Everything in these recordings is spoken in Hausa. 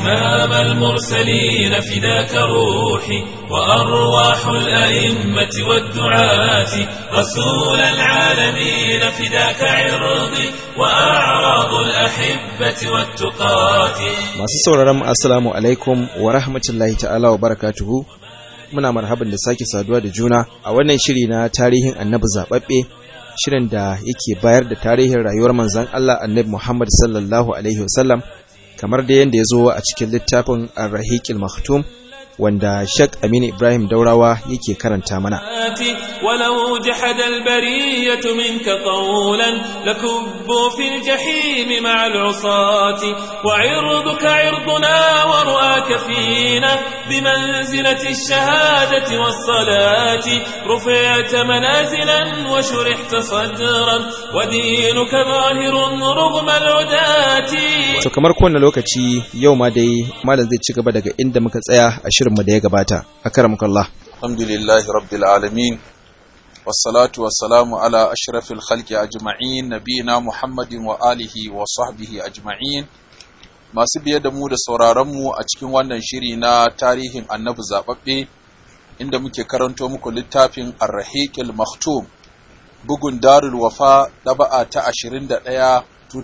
إمام المرسلين فداك روحي وأرواح الأئمة والدعاة رسول العالمين فداك عرضي وأعراض الأحبة والتقاة Masu sauraron mu assalamu alaikum wa rahmatullahi ta'ala wa barakatuhu. Muna marhaban da sake saduwa da juna a wannan shiri na tarihin annabi zababbe shirin da yake bayar da tarihin rayuwar manzon Allah annabi Muhammad sallallahu alaihi wasallam kamar da yadda ya zo a cikin littafin Ar-Rahiqil Maktum wanda Sheikh Aminu Ibrahim Daurawa yake karanta mana. ولو جحد البرية منك قولا لكبوا في الجحيم مع العصاة وعرضك عرضنا ورؤاك فينا بمنزلة الشهادة والصلاة رفعت منازلا وشرحت صدرا ودينك ظاهر رغم العداة To kamar kowane lokaci yau ma dai malam zai ci gaba daga inda muka tsaya a shirinmu da ya gabata. Akramukallah. الحمد لله رب العالمين والصلاة والسلام على أشرف الخلق أجمعين نبينا محمد وآله وصحبه أجمعين masu biye da mu da sauraronmu a cikin wannan shiri na tarihin annabi zaɓaɓɓe inda muke karanto muku littafin arrahiqil maktum bugun darul wafa ɗaba'a ta 21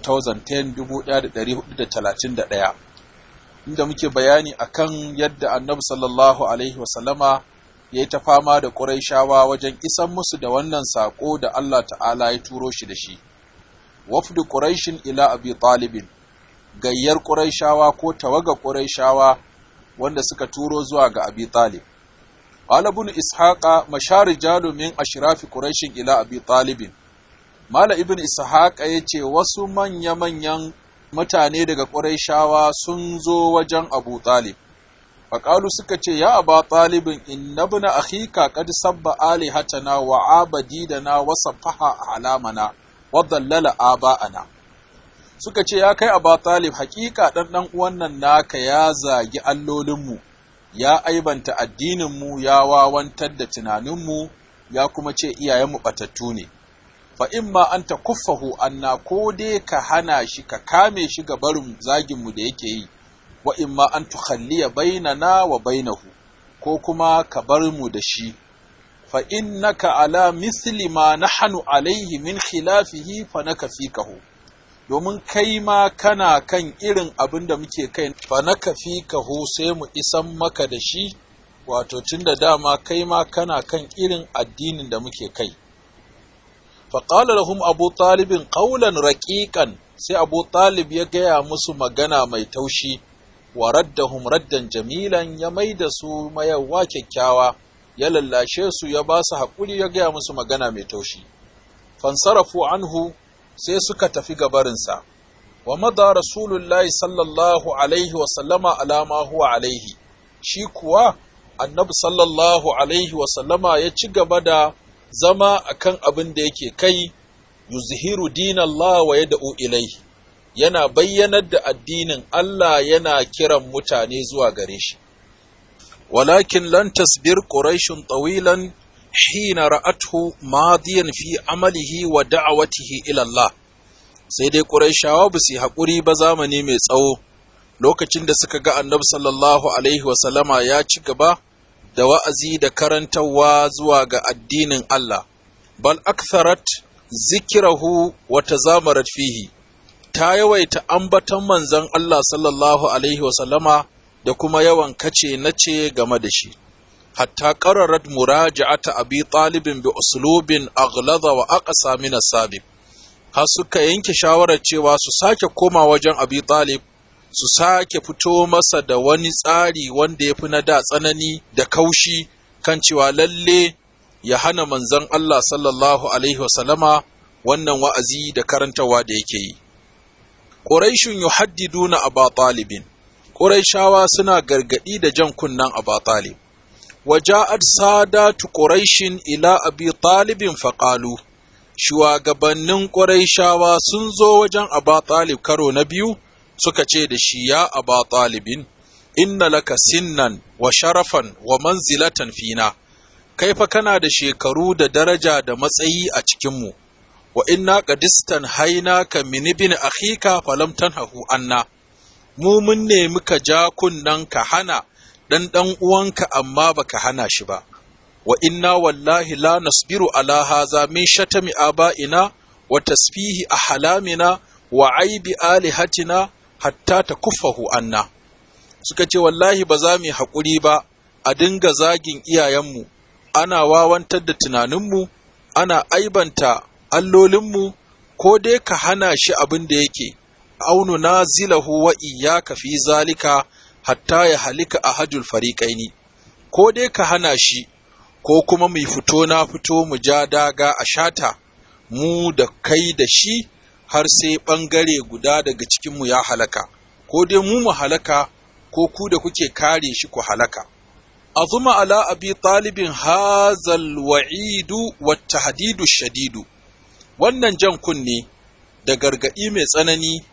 2010 1431 inda muke bayani akan yadda annabi sallallahu alaihi wasallama ya yi ta fama da ƙuraishawa wajen isan musu da wannan saƙo da Allah ta'ala ya turo shi da shi. Wafdu ƙuraishin ila abi talibin, gayyar ƙuraishawa ko tawaga ƙuraishawa wanda suka turo zuwa ga abi talib. Qalibun Ishaqa mashari jalumin ashrafi ƙuraishin ila abi talibin. Mala ibn Ishaqa ya ce wasu manya-manyan mutane daga ƙuraishawa sun zo wajen Abu Talib. faƙalu suka ce ya aba ɗalibin inna bina akhika qad sabba alihatana wa abadidana wa safaha alamana wa dallala aba'ana suka ce ya kai aba talib haƙiƙa ɗan ɗan uwan nan naka ya zagi allolinmu ya aibanta addininmu ya wawantar da tunaninmu ya kuma ce iyayenmu ɓatattu ne fa imma an ta kuffahu anna ko dai ka hana shi ka kame shi ga barin zaginmu da yake yi wa imma an tukhalliya bainana wa bainahu ko kuma ka bar mu da shi fa innaka ala misli ma nahnu alaihi min khilafihi fa naka fikahu domin kai ma kana kan irin abin da muke kai fa naka fikahu sai mu isan maka da shi wato tunda dama kai ma kana kan irin addinin da muke kai fa qala lahum abu talibin qawlan raqiqan sai abu talib ya gaya musu magana mai taushi wa raddahum raddan jamilan ya maida su mayawa kyakkyawa ya lallashe su ya ba su haƙuri ya gaya musu magana mai taushi fansarafu anhu sai suka tafi gabarinsa wa mada rasulullahi sallallahu alaihi wa sallama alama huwa alaihi shi kuwa annabi sallallahu alaihi wa sallama ya ci gaba da zama akan abin da yake kai yuzhiru dinallah wa yad'u ilaihi yana bayyanar da addinin Allah yana kiran mutane zuwa gare shi. Walakin lan tasbir Quraishun tawilan hina ra'athu madiyan fi amalihi wa da'awatihi ila Allah. Sai dai Quraishawa ba su haƙuri ba zamani mai tsawo lokacin da suka ga Annabi sallallahu alaihi wa sallama ya ci gaba da wa'azi da karantarwa zuwa ga addinin Allah. Bal aktharat zikirahu wa tazamarat fihi. ta yawaita ambaton manzon Allah sallallahu Alaihi wasallama da kuma yawan kace na ce game da shi, hatta ƙararar muraja'ata abi ɗalibin bi uslubin aghlada wa aqsa min sabiq har suka yanke shawarar cewa su sake koma wajen abi ɗalib su sake fito masa da wani tsari wanda ya fi na da tsanani da kaushi kan cewa lalle ya hana manzon Allah sallallahu Alaihi wasallama wannan wa'azi da karantawa da yake yi. Ƙuraishun yuhaddiduna Aba Talibin, Ƙuraishawa suna gargaɗi da jan kunnen Aba Talib. Waja'ad sadatu Ƙuraishin ila Abi Talibin faƙalu, shugabannin Ƙuraishawa sun zo wajen Aba Talib karo na biyu suka ce da shi ya Aba Talibin, inna laka sinnan wa sharafan wa manzilatan fina, kai fa kana da shekaru da daraja da matsayi a cikinmu. wa inna qadistan haina ka min ibn akhika falam tanhahu anna mu mun nemi ka ja kunnen ka hana ɗan ɗan uwanka amma baka hana shi ba wa inna wallahi la nasbiru ala haza min shatami aba'ina wa tasfihi ahlamina wa aibi alihatina hatta takuffahu anna suka ce wallahi ba za mu yi haƙuri ba a dinga zagin iyayenmu ana wawantar da tunaninmu ana aibanta allolinmu ko dai ka hana shi abin da yake aunu na zilahu wa iyaka fi zalika hatta ya halika a hajjul fariƙaini ko dai ka hana shi ko kuma mai fito na fito mu ja daga a shata mu da kai da shi har sai ɓangare guda daga cikinmu ya halaka ko dai mu mu halaka ko ku da kuke kare shi ku halaka azuma ala abi talibin hazal wa'idu wa tahdidu shadidu wannan jan kunne da gargaɗi mai tsanani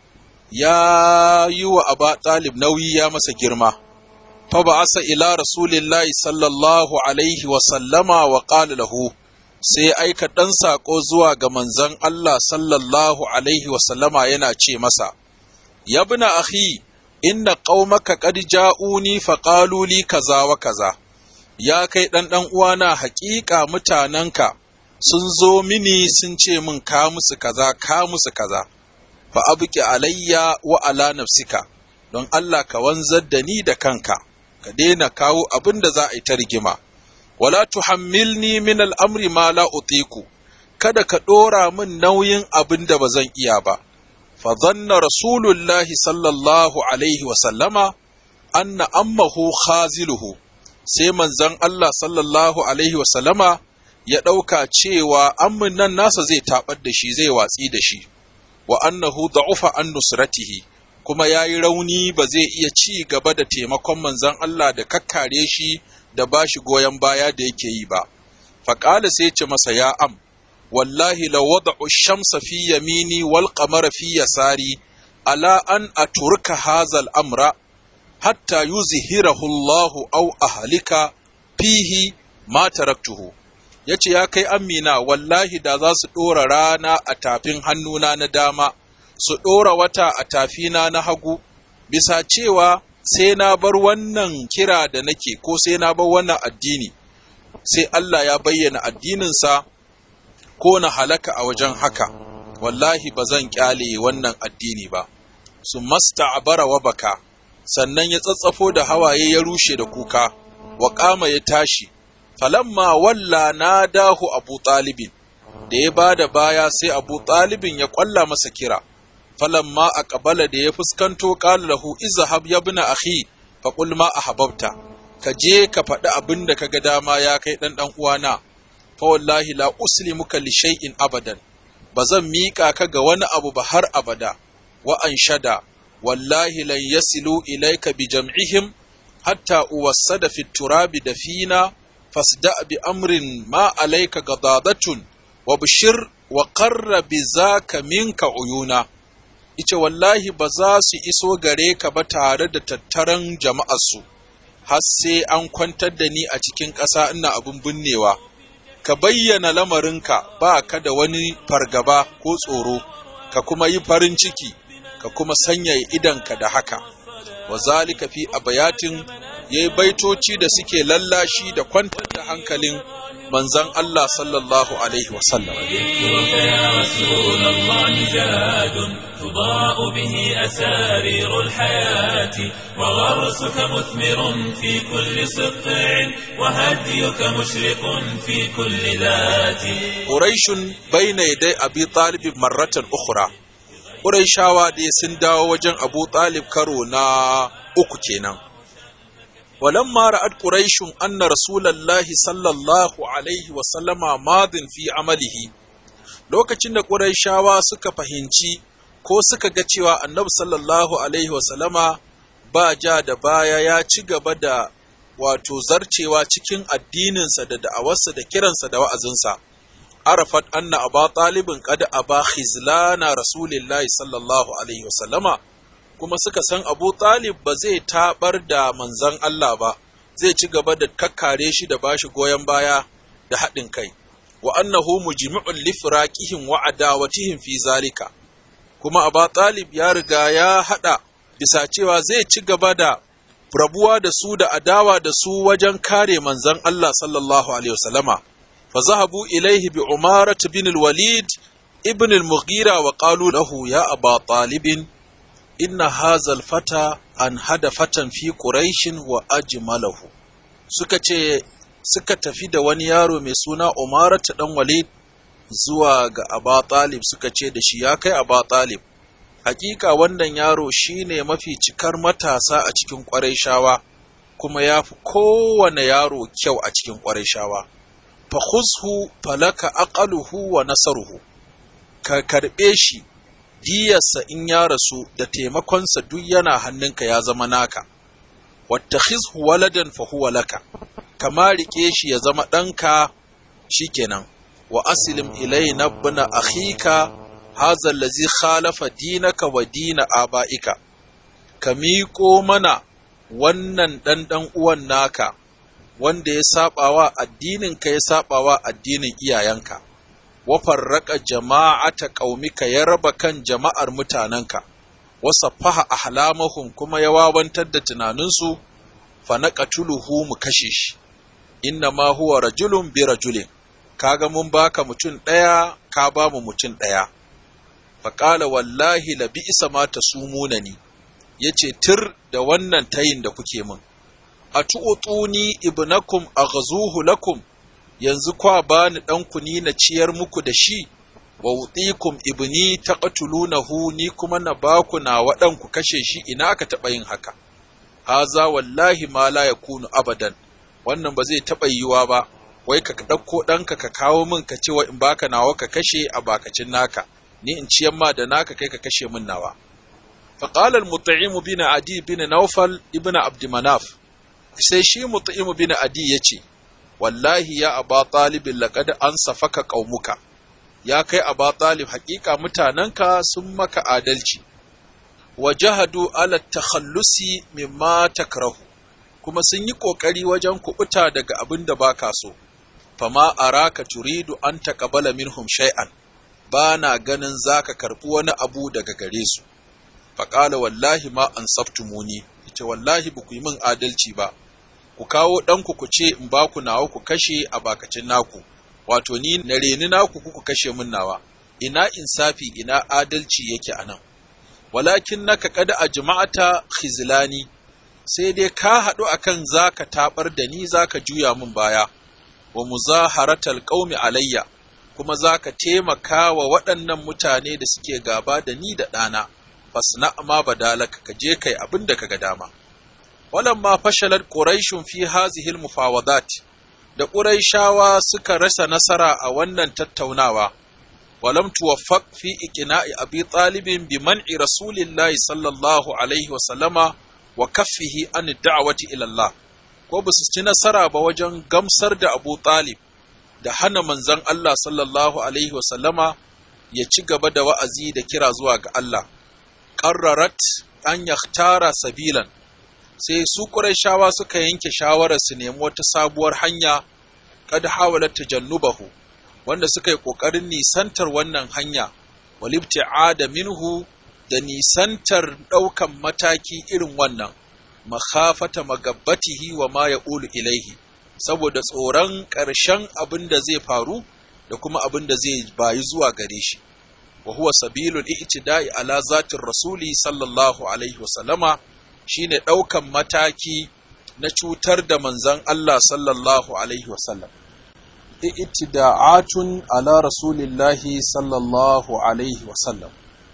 ya yi wa aba talib nauyi ya masa girma fa ba'asa ila rasulillahi sallallahu alaihi wa sallama wa qala lahu sai aika ɗan saƙo zuwa ga manzon Allah sallallahu alaihi wa sallama yana ce masa yabna akhi inna qaumaka qad ja'uni fa qalu li kaza wa kaza ya kai dan dan uwana haƙiƙa mutananka sun zo mini sun ce min ka musu kaza ka musu kaza fa abki alayya wa ala nafsika don Allah ka wanzar da ni da kanka ka daina kawo abin da za a yi ta rigima wala tuhammilni min al'amri ma la utiku kada ka ɗora min nauyin abin da ba zan iya ba فظن رسول الله صلى الله عليه وسلم أن أمه خازله sai manzon Allah sallallahu alaihi wasallama ya ɗauka cewa ammin nan nasa zai taɓar da shi zai watsi da shi wa annahu da'ufa an nusratihi kuma ya yi rauni ba zai iya ci gaba da taimakon manzon Allah da kakkare shi da ba shi goyon baya da yake yi ba faƙala sai ce masa ya am wallahi la wada'u shamsa fi yamini wal qamara fi yasari ala an aturka hazal amra hatta yuzhirahu Allah aw ahlika fihi ma taraktuhu yace ya kai amina wallahi da za su dora rana a tafin hannuna na dama su dora wata a tafina na hagu bisa cewa sai na bar wannan kira da nake ko sai na bar wannan addini sai Allah ya bayyana addininsa ko na halaka a wajen haka wallahi ba zan kyale wannan addini ba su masta abara wa baka sannan ya tsatsafo da hawaye ya rushe da kuka wa kama ya tashi falamma walla na dahu abu talibin da ya ba da baya sai abu talibin ya kwalla masa kira falamma a kabala da ya fuskanto ƙala lahu izahab ya bina akhi fa qul ma ahbabta ka je ka faɗi abin da ka ga dama ya kai ɗan ɗan uwana fa wallahi la uslimuka li shay'in abadan ba zan miƙa ka ga wani abu ba har abada wa anshada wallahi lan yasilu ilayka bi jam'ihim hatta uwassada fi turabi dafina fasda bi amrin ma alayka gadadatun wa bishir wa qarra bi zaka minka uyuna ice wallahi ba za su iso gare ka ba tare da tattaran jama'arsu har sai an kwantar da ni a cikin ƙasa ina abin binnewa ka bayyana lamarinka ba ka da wani fargaba ko tsoro ka kuma yi farin ciki ka kuma sanyaya idanka da haka wa zalika fi abayatin yayi baitoci da suke lallashi da kwantar da hankalin manzon Allah sallallahu alaihi wasallam تضاء به أسارير الحياة وغرسك مثمر في كل سقع وهديك مشرق في كل ذات قريش بين يدي أبي طالب مرة أخرى Ƙurayshawa dai sun dawo wajen Abu Talib karo na uku kenan. Walamma ra'ad Quraishun anna Rasulallahi sallallahu alaihi wa sallama madin fi amalihi lokacin da Qurayshawa suka fahimci ko suka ga cewa Annabi sallallahu alaihi wa sallama ba ja da baya ya ci gaba da wato zarcewa cikin addininsa da da'awarsa da kiransa da wa'azinsa. arafat anna aba talibin qad aba khizlana rasulillahi sallallahu alaihi wasallama kuma suka san abu talib ba zai tabar da manzon Allah ba zai ci gaba da kakkare shi da bashi goyon baya da haɗin kai wa annahu mujmi'un li firaqihim wa adawatihim fi zalika kuma aba talib ya riga ya hada bisa cewa zai ci gaba da rabuwa da su da adawa da su wajen kare manzon Allah sallallahu alaihi wasallama fa zahabu ilaihi bi umarat bin al-walid ibn al-mughira wa qalu lahu ya aba talibin inna hadha al-fata an hada fatan fi quraish wa ajmalahu suka ce suka tafi da wani yaro mai suna umarat dan walid zuwa ga aba talib suka ce da shi ya kai aba talib hakika wannan yaro shine mafi cikar matasa a cikin ƙwarai kuma ya fi kowane yaro kyau a cikin ƙwarai shawa fa khuzhu falaka aqaluhu wa nasaruhu ka karɓe shi diyarsa in ya rasu da taimakonsa duk yana hannunka ya zama naka wattakhizhu waladan fa huwa laka kama rike shi ya zama ɗanka shikenan wa aslim ilayna ibn akhika hadha allazi khalafa dinaka wa dina abaika ka miƙo mana wannan ɗan ɗan uwan naka wanda ya saɓawa addininka ya saɓawa addinin iyayenka wa farraka jama'ata qaumika ya raba kan jama'ar mutanenka wa saffaha ahlamahum kuma ya wawantar da tunaninsu fa naqatuluhu mu kashe shi inna ma huwa rajulun bi rajulin kaga mun baka mutum ɗaya ka ba mu mutum ɗaya faƙala wallahi la bi isa ma ta sumuna ni ya ce tir da wannan tayin da kuke min a tu'utuni ibnakum a ghazuhu lakum yanzu kwa bani ɗanku ni na ciyar muku da shi wa wuɗikum ibni taqtulunahu ni kuma na baku na waɗanku kashe shi ina ka taɓa yin haka haza wallahi ma la yakunu abadan wannan ba zai taɓa yiwa ba wai ka ɗauko ɗanka ka kawo min ka ce wa in baka nawa ka kashe a bakacin naka ni in ciyan ma da naka kai ka kashe min nawa فقال المطعم بن عدي بن نوفل ابن عبد مناف sai shi mut'imu bin adi yace wallahi ya aba talib laqad ansafaka qaumuka ya kai aba talib haƙiƙa mutanenka sun maka adalci wajahadu ala takhallusi mimma takrahu kuma sun yi kokari wajen kubuta daga abin da baka so fama araka turidu an taqabala minhum shay'an bana ganin zaka karbi wani abu daga gare su faqala wallahi ma ansaftumuni ita wallahi ba ku yi min adalci ba ku kawo ɗanku ku ce in ba ku nawa ku kashe a bakacin naku wato ni na reni naku ku kashe min nawa ina insafi ina adalci yake a nan walakin naka kada a jama'ata khizlani sai dai ka haɗu akan zaka tabar da ni zaka juya min baya wa muzaharatal qaumi alayya kuma zaka taimaka wa waɗannan mutane da suke gaba da ni da ɗana fasna ma badalaka ka je kai abin da kaga dama walamma fashalat quraishun fi hazihi almufawadat da quraishawa suka rasa nasara a wannan tattaunawa walam tuwaffaq fi iqna'i abi talibin bi man'i rasulillahi sallallahu alaihi wa sallama wa kaffihi an da'wati ila Allah ko ba su ci nasara ba wajen gamsar da Abu Talib da hana manzon Allah sallallahu alaihi wa sallama ya ci gaba da wa'azi da kira zuwa ga Allah qarrarat an yakhtara sabilan sai su Qurayshawa suka yanke shawarar su nemi wata sabuwar hanya kad hawalat tajannubahu wanda suka yi kokarin nisantar wannan hanya walibti'ada minhu da nisantar daukan mataki irin wannan makhafata magabbatihi wa ma yaqulu ilaihi saboda tsoron ƙarshen abin da zai faru da kuma abin da zai bayi zuwa gare shi wa huwa sabilul i'tida'i ala zatir rasuli sallallahu alaihi wasallama shine ɗaukan mataki na cutar da manzon Allah sallallahu alaihi wasallam i'tida'atun ala rasulillahi sallallahu alaihi wasallam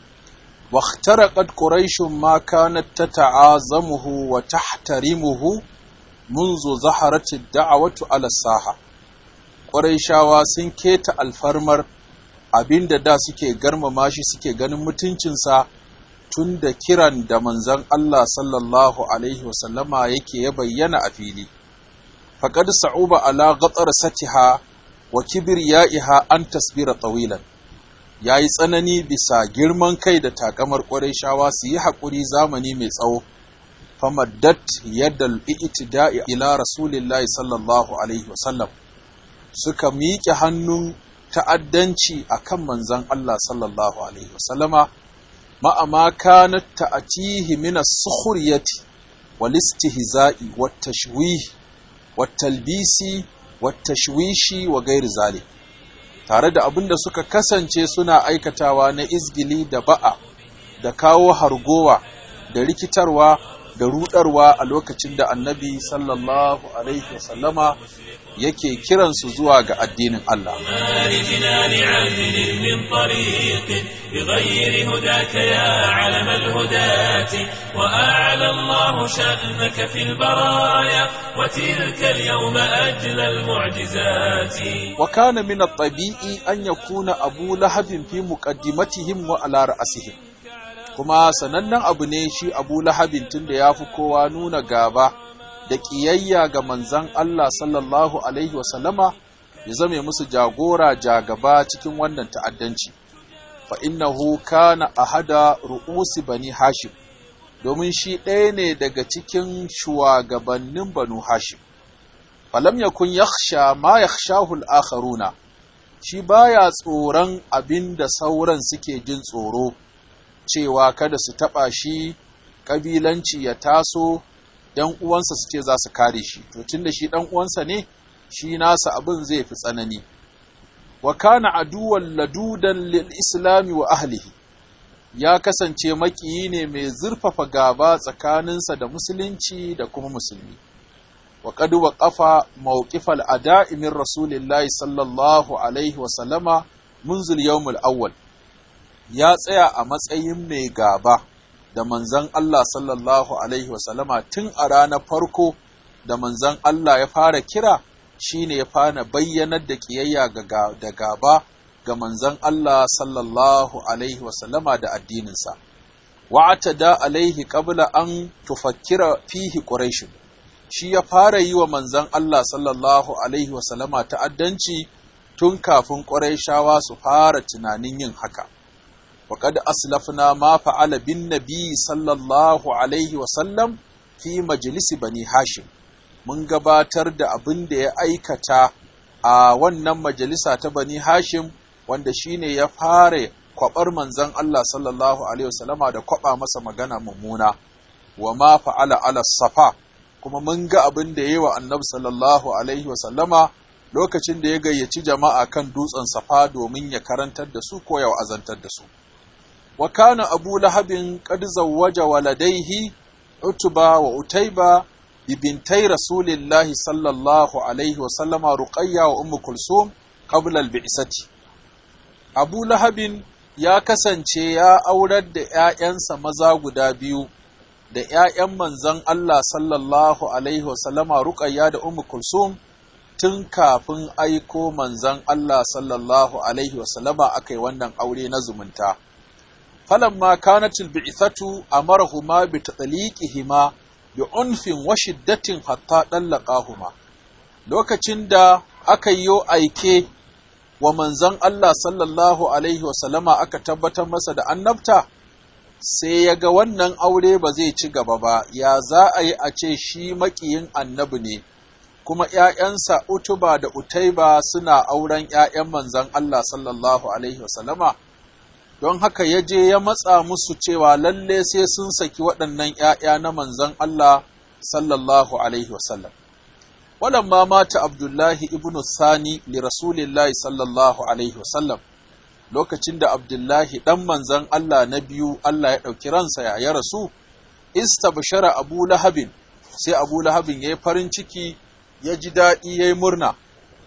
واخترقت قريش ما كانت تتعاظمه وتحترمه منذ ظهرت الدعوة على الساحة قريشاوا sun keta alfarmar abinda da suke garmama shi suke ganin mutuncinsa tun da kiran da manzon Allah sallallahu alaihi wasallama yake ya bayyana a fili faqad sa'uba ala ghatar satiha wa kibriya'iha an tasbira tawilan ya yi tsanani bisa girman kai da takamar shawa su yi haƙuri zamani mai tsawo famaddat yadda i'tida'i ila rasulillahi sallallahu alaihi wasallam suka miƙe hannun ta'addanci a kan manzan Allah sallallahu alaihi wasallama ma'a ma kanat ta'atihi min as-sukhriyati wal istihza'i wat tashwih wat talbisi wat tashwishi wa ghairi zalik tare da abin da suka kasance suna aikatawa na izgili da ba'a da kawo hargowa da rikitarwa da rudarwa a lokacin da annabi sallallahu alaihi wasallama yake kiransu zuwa ga addinin Allah. لجنان عدل من طريق بغير هداك يا علم الهداة وأعلى الله شأنك في البرايا وتلك اليوم أجلى المعجزات وكان من الطبيعي أن يكون أبو لهب في مقدمتهم وعلى رأسهم kuma sanannen abu ne shi abu lahabin tun da ya fi kowa nuna gaba da ƙiyayya ga manzan Allah sallallahu Alaihi wasallama ya zame musu jagora jagaba cikin wannan ta'addanci fa innahu kana ahada ru'usi bani hashim domin shi ɗaya ne daga cikin shugabannin banu hashim falam yakun yakhsha ma yakhshahu al-akharuna shi baya tsoron abin da sauran suke jin tsoro cewa kada su taɓa shi ƙabilanci ya taso ‘yan uwansa su ce za su kare shi, to tun da shi ɗan uwansa ne, shi nasa abin zai fi tsanani. Wa kana aduwan ladudan lil islami wa ahlihi, ya kasance maƙiyi ne mai zurfafa gaba tsakaninsa da musulunci da kuma musulmi. Wa qad waqafa mawqifal ada'i min rasulillahi sallallahu alaihi wa sallama munzul yawmul awwal ya tsaya a matsayin mai gaba da manzan Allah sallallahu Alaihi wasallama tun a ranar farko da manzan Allah ya fara kira shi ne ya fara bayyanar da ƙiyayya da gaba ga manzan Allah sallallahu Alaihi wasallama da addininsa. Wa'ata da alaihi ƙabla an tufakkira fihi ƙureshin, shi ya fara yi wa manzan Allah sallallahu Alaihi wasallama ta'addanci tun kafin ƙureshawa su fara tunanin yin haka. وقد أسلفنا ما فعل بالنبي صلى الله عليه وسلم في مجلس بني هاشم mun gabatar da abin da ya aikata a wannan majalisa ta bani hashim wanda shine ya fara kwabar manzon Allah sallallahu alaihi wasallama da kwaba masa magana mummuna wa ma fa'ala ala safa kuma mun ga abin da yayi wa annabi sallallahu alaihi wasallama lokacin da ya gayyaci jama'a kan dutsen safa domin ya karantar da su ko ya azantar da su وكان أبو لهب قد زوج ولديه عتبة وأتيبة ببنتي رسول الله صلى الله عليه وسلم رقية وأم كلثوم قبل البعثة أبو لهب ya kasance ya aurar da ‘ya'yansa maza guda biyu da ‘ya'yan manzan Allah sallallahu Alaihi wasallama Ruqayya da Ummu Kulsum tun kafin aiko manzan Allah sallallahu Alaihi wasallama aka yi wannan aure na zumunta. فلما كانت البعثة أمرهما بتطليقهما بعنف وشدة حتى طلقاهما lokacin da aka yi aike wa manzon Allah sallallahu Alaihi wasallama aka tabbatar masa da annabta sai ya ga wannan aure ba zai ci gaba ba ya za a yi a ce shi maƙiyin annabi ne kuma ‘ya'yansa utuba da utaiba suna auren ‘ya'yan manzon Allah sallallahu Alaihi wasallama don haka ya je ya matsa musu cewa lalle sai sun saki waɗannan ‘ya'ya na manzon Allah sallallahu Alaihi wasallam. Walamma mata Abdullahi ibn Sani li Rasulillahi sallallahu Alaihi wasallam, lokacin da Abdullahi ɗan manzon Allah na biyu Allah ya ɗauki ransa ya ya rasu, ista bashara Abu Lahabin, sai Abu Lahabin ya yi farin ciki, ya ji daɗi ya yi murna.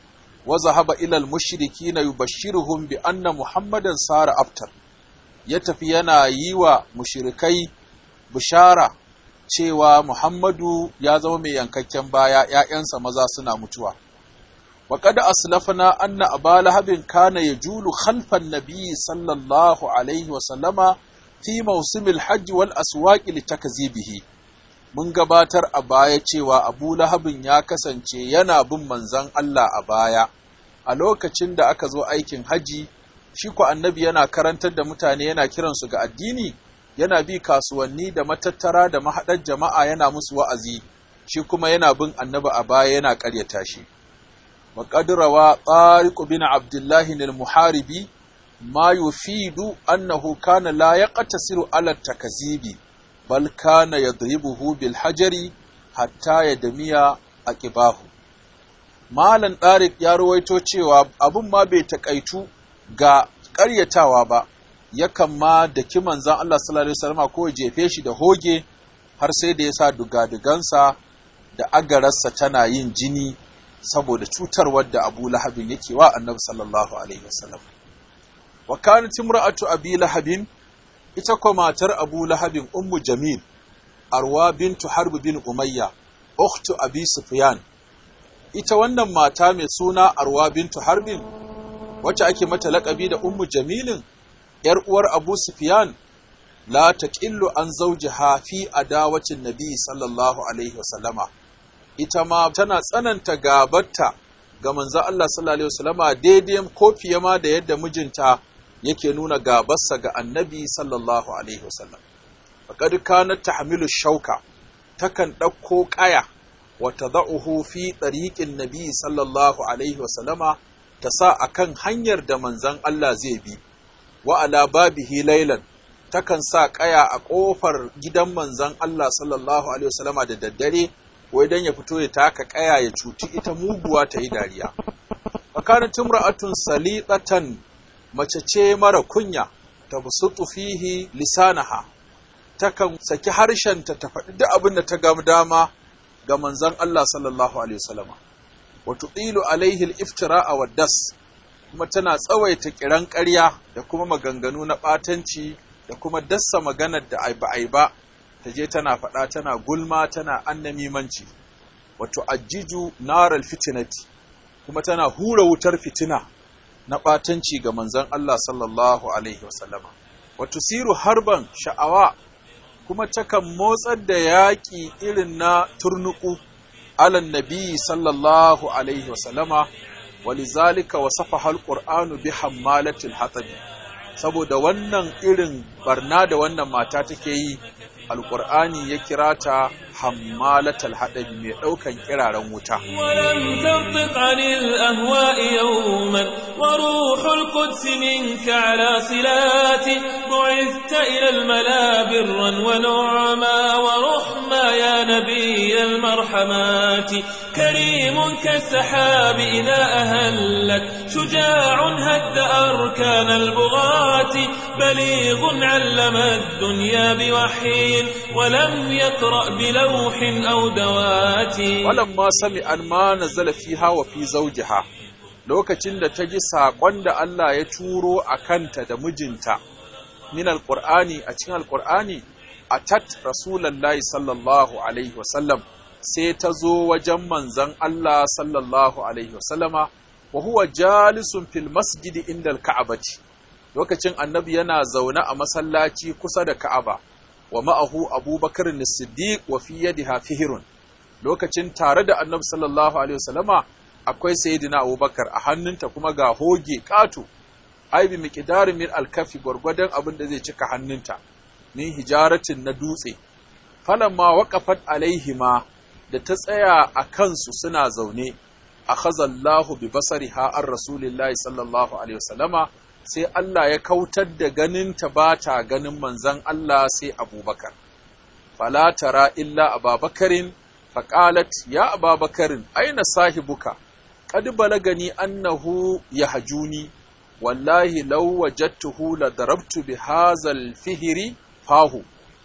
وذهب إلى المشركين يبشرهم بأن محمدا صار أبتر ya tafi yana yi wa mushirikai bishara cewa Muhammadu ya zama mai yankakken baya ‘ya'yansa maza suna mutuwa. Wa kada aslafna anna aba lahabin kana ya julu khalfan nabi sallallahu alaihi wasallama fi mausimil hajji wal aswaƙi litakazibihi. Mun gabatar a baya cewa Abu Lahabin ya kasance yana bin manzan Allah a baya, a lokacin da aka zo aikin haji shi ku annabi yana karantar da mutane yana kiransu ga addini yana bi kasuwanni da matattara da mahaɗar jama'a yana musu wa'azi shi kuma yana bin annabi a baya yana ƙaryata shi wa qadrawa tariq bin abdullahi al-muharibi ma yufidu annahu kana la yaqtasiru ala takazibi bal kana yadribuhu bil hajari hatta yadmiya aqibahu Malam Ɗarik ya ruwaito cewa abun ma bai takaitu ga ƙaryatawa ba, yakan ma da manzan Allah sallallahu Alaihi wasallama ko jefe shi da hoge har sai da ya sa dugadugansa da agararsa tana yin jini saboda cutarwar da Abu Lahabin yake wa annabi sallallahu Alaihi wasallam. Wa kanat imra'atu Abi Lahabin ita ko matar Abu Lahabin Ummu Jamil Arwa bintu Harb bin Umayya ukhtu Abi Sufyan ita wannan mata mai suna Arwa bintu Harbin wacce ake mata laƙabi da Ummu Jamilin ‘yar uwar Abu Sufyan la taqillu an zawjiha fi adawacin Nabi sallallahu alaihi wasallama ita ma tana tsananta gabarta ga manzon Allah sallallahu alaihi wasallama daidai ko fiye ma da yadda mijinta yake nuna gabarsa ga Annabi sallallahu alaihi wasallam faqad kanat tahmilu shauka takan ɗauko ƙaya وتضعه في طريق النبي صلى الله عليه وسلم تسا akan hanyar da manzon Allah zai bi wa ala babihi laylan takan sa kaya a kofar gidan manzon Allah sallallahu alaihi wasallama da daddare wai dan ya fito ya taka kaya ya cuci ita muguwa ta yi dariya fakanat imra'atun saliqatan mace ce mara kunya tabsutu fihi lisanaha takan saki harshenta ta faɗi duk abin da ta ga dama ga manzon Allah sallallahu alaihi wasallama wa tuqilu alaihi al-iftira'a wa das kuma tana tsawaita kiran ƙarya da kuma maganganu na ɓatanci da kuma dassa maganar da ai ba ai ba ta je tana faɗa tana gulma tana annamimanci wato ajiju naral fitinati kuma tana hura wutar fitina na ɓatanci ga manzon Allah sallallahu alaihi wasallama wato siru harban sha'awa kuma takan motsar da yaƙi irin na turnuku alan nabi sallallahu alaihi wasallama walizalika wasafa alqur'anu bi hammalatil hatabi saboda wannan irin barna da wannan mata take yi alqur'ani ya kira ta hammalatal hadabi mai daukan kiraren wuta ولم تنطق عن الأهواء يوما وروح القدس منك على صلات بعثت إلى الملا برا ونعما ورحما يا نبي المرحمات كريم كالسحاب إذا أهلت شجاع هد أركان البغاة بليغ علم الدنيا بوحي ولم يقرأ بلوح أو دوات walamma sami an ma nazala fiha wa fi zawjiha lokacin da ta ji saƙon da Allah ya turo a kanta da mijinta min alqur'ani a cikin alqur'ani atat rasulullahi sallallahu alaihi wasallam sai ta zo wajen manzon Allah sallallahu alaihi wasallama wa huwa jalisun fil masjidi inda alka'abati lokacin annabi yana zaune a masallaci kusa da ka'aba wa ma'ahu abubakar as-siddiq wa fi yadiha fihrun lokacin tare da annabi sallallahu alaihi wasallama akwai sayyidina abubakar a hannunta kuma ga hoge ƙato ai bi miqdarin min alkafi gwargwadon abin da zai cika hannunta min hijaratin na dutse falamma waqafat alaihima da ta tsaya a kansu suna zaune akhazallahu bi basariha ar rasulillahi sallallahu alaihi wasallama sai Allah ya kautar da ganin ta bata ganin manzon Allah sai Abubakar fala tara illa Ababakarin فقالت يا أبا بكر أين صاحبك قد بلغني أنه يهجوني والله لو وجدته لضربت بهذا الفهر فاه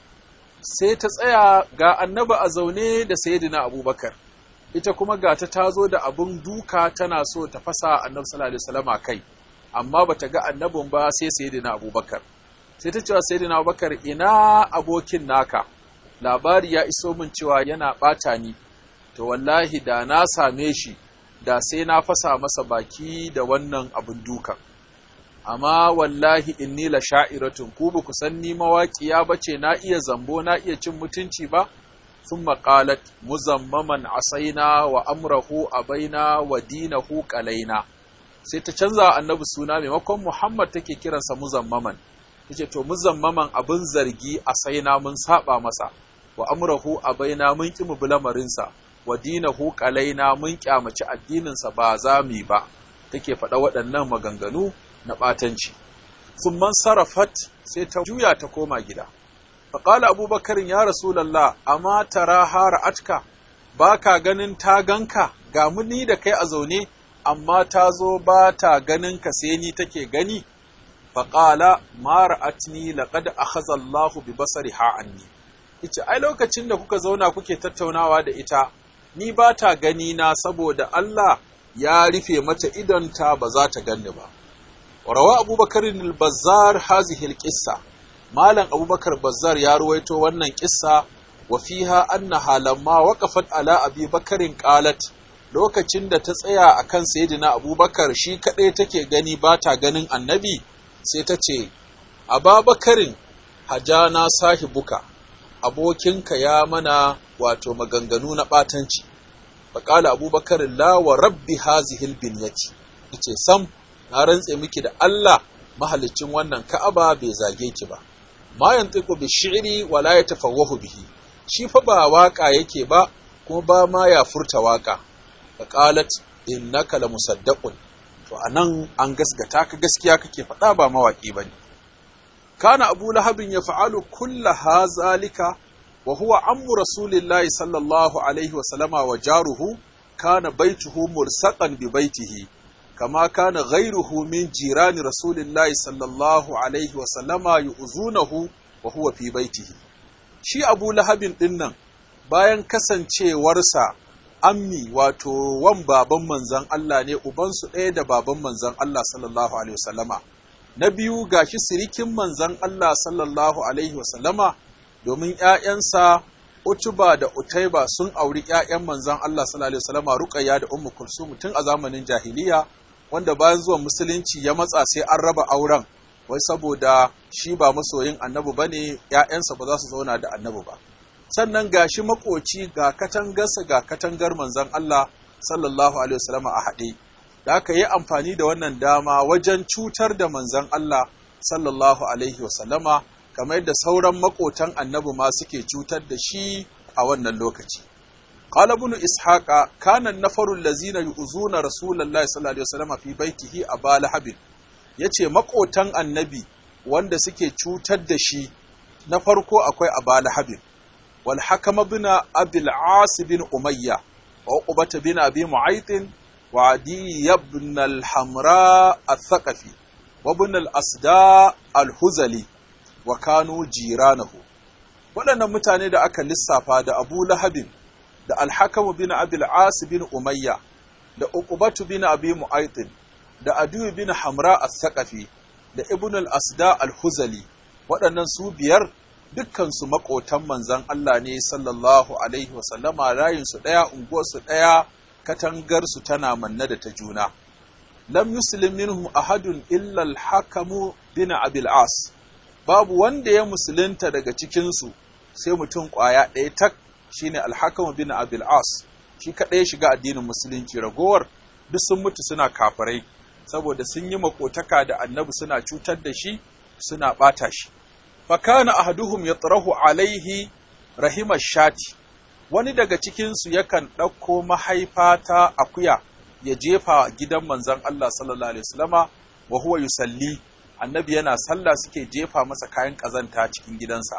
sai ta tsaya ga annaba a zaune da sayyidina abubakar ita kuma ga ta tazo da abun duka tana so ta fasa annabi sallallahu alaihi wasallam kai amma bata ga annabin ba sai sayyidina abubakar sai ta cewa sayyidina abubakar ina abokin naka labari ya iso min cewa yana ɓata ni, to wallahi da na same shi da sai na fasa masa baki da wannan abin dukan. Amma wallahi inni la sha'iratun ku ba ku san ni mawaƙiya ba ce na iya zambo na iya cin mutunci ba? Sun maƙalat muzammaman asaina wa amrahu abaina wa dinahu ƙalaina. Sai ta canza annabi suna maimakon Muhammad take kiransa muzammaman. Ta ce, To, muzammaman abin zargi asaina mun saba masa. wa amrahu abaina mun ki mu lamarinsa wa dinahu qalaina mun kyamaci addininsa ba za mu ba take faɗa waɗannan maganganu na ɓatanci thumma sarafat sai ta juya ta koma gida faqala abubakar ya rasulullah amma tara hara'atka baka ganin ta ganka ga mu ni da kai a zaune amma ta zo ba ta ganin ka sai ni take gani faƙala mara atni laƙad akhadha Allahu bi basariha anni yace ai lokacin da kuka zauna kuke tattaunawa da ita ni ba ta gani na saboda Allah ya rufe mata idonta ba za ta ganni ba rawa abubakar al-bazzar hazihi al-qissa malam abubakar bazzar ya ruwaito wannan kissa wa fiha annaha lamma waqafat ala abi bakarin qalat lokacin da ta tsaya akan sayyidina abubakar shi kadai take gani ba ta ganin annabi sai ta ce, Ababakarin hajana sahibuka, abokinka ya mana wato maganganu na ɓatanci, faƙala abubakarin lawa rabbi hazihil binyati, ce sam, na rantse miki da Allah mahalicin wannan ka'aba bai zage ki ba, ma yantiku bi shi'ri wala ya tafawwahu bihi, shi fa ba waƙa yake ba, kuma ba ma ya furta waƙa, faƙalat innaka la musaddaqun to a nan an gasgata ka gaskiya kake faɗa ba mawaƙi ba ne kana abu lahabin ya fa'alu kulla hazalika wa huwa ammu rasulillahi sallallahu alaihi wa sallama wa jaruhu kana baituhu mursaqan bi baitihi kama kana ghairuhu min jirani rasulillahi sallallahu alaihi wa sallama yu'zunahu wa huwa fi baitihi shi abu lahabin dinnan bayan kasancewarsa ammi wato wan baban manzan Allah ne ubansu ɗaya da baban manzan Allah sallallahu alaihi wasallama na biyu gashi sirikin manzan Allah sallallahu alaihi wasallama domin ƴaƴansa Utuba da Utaiba sun auri ƴaƴan manzan Allah sallallahu alaihi wasallama Ruqayya da Ummu Kulsum tun a zamanin jahiliya wanda bayan zuwan musulunci ya matsa sai an raba auren wai saboda shi ba masoyin annabi bane ƴaƴansa ba za su zauna da annabi ba sannan ga shi makoci ga katangarsa ga katangar manzan Allah sallallahu alaihi wasallam a haɗe da aka yi amfani da wannan dama wajen cutar da manzan Allah sallallahu alaihi wasallama kamar yadda sauran makotan annabi ma suke cutar da shi a wannan lokaci qala ibn ishaqa kana nafarul lazina yu'zuna rasulullahi sallallahu alaihi wasallam fi baitihi aba lahabin yace makotan annabi wanda suke cutar da shi na farko akwai aba lahabin والحكم بن أبي العاص بن أمية وعقبة بن أبي معيط وعدي بن الحمراء الثقفي وابن الأسداء الهزلي وكانوا جيرانه waɗannan mutane da aka lissafa da Abu Lahabin da Alhakamu bin Abil As bin Umayya da Uqbatu bin Abi Mu'aytin da Adu bin Hamra as-Saqafi da Ibn al-Asda al-Huzali waɗannan su biyar dukkansu maƙotan manzan Allah ne sallallahu Alaihi wasallama rayinsu ɗaya unguwarsu ɗaya katangarsu tana manna da ta juna. Lam yuslim minhum ahadun illal hakamu bin abil as babu wanda ya musulunta daga cikinsu sai mutum ƙwaya ɗaya tak shine alhakamu bin abil as shi kaɗai ya shiga addinin musulunci ragowar duk sun mutu suna kafirai saboda sun yi makotaka da annabi suna cutar da shi suna ɓata shi fakana ahaduhum yatrahu alaihi rahima shati wani daga cikinsu yakan ɗauko mahaifa ta akuya ya jefa gidan manzon Allah sallallahu alaihi wasallama wa huwa yusalli annabi yana sallah suke jefa masa kayan ƙazanta cikin gidansa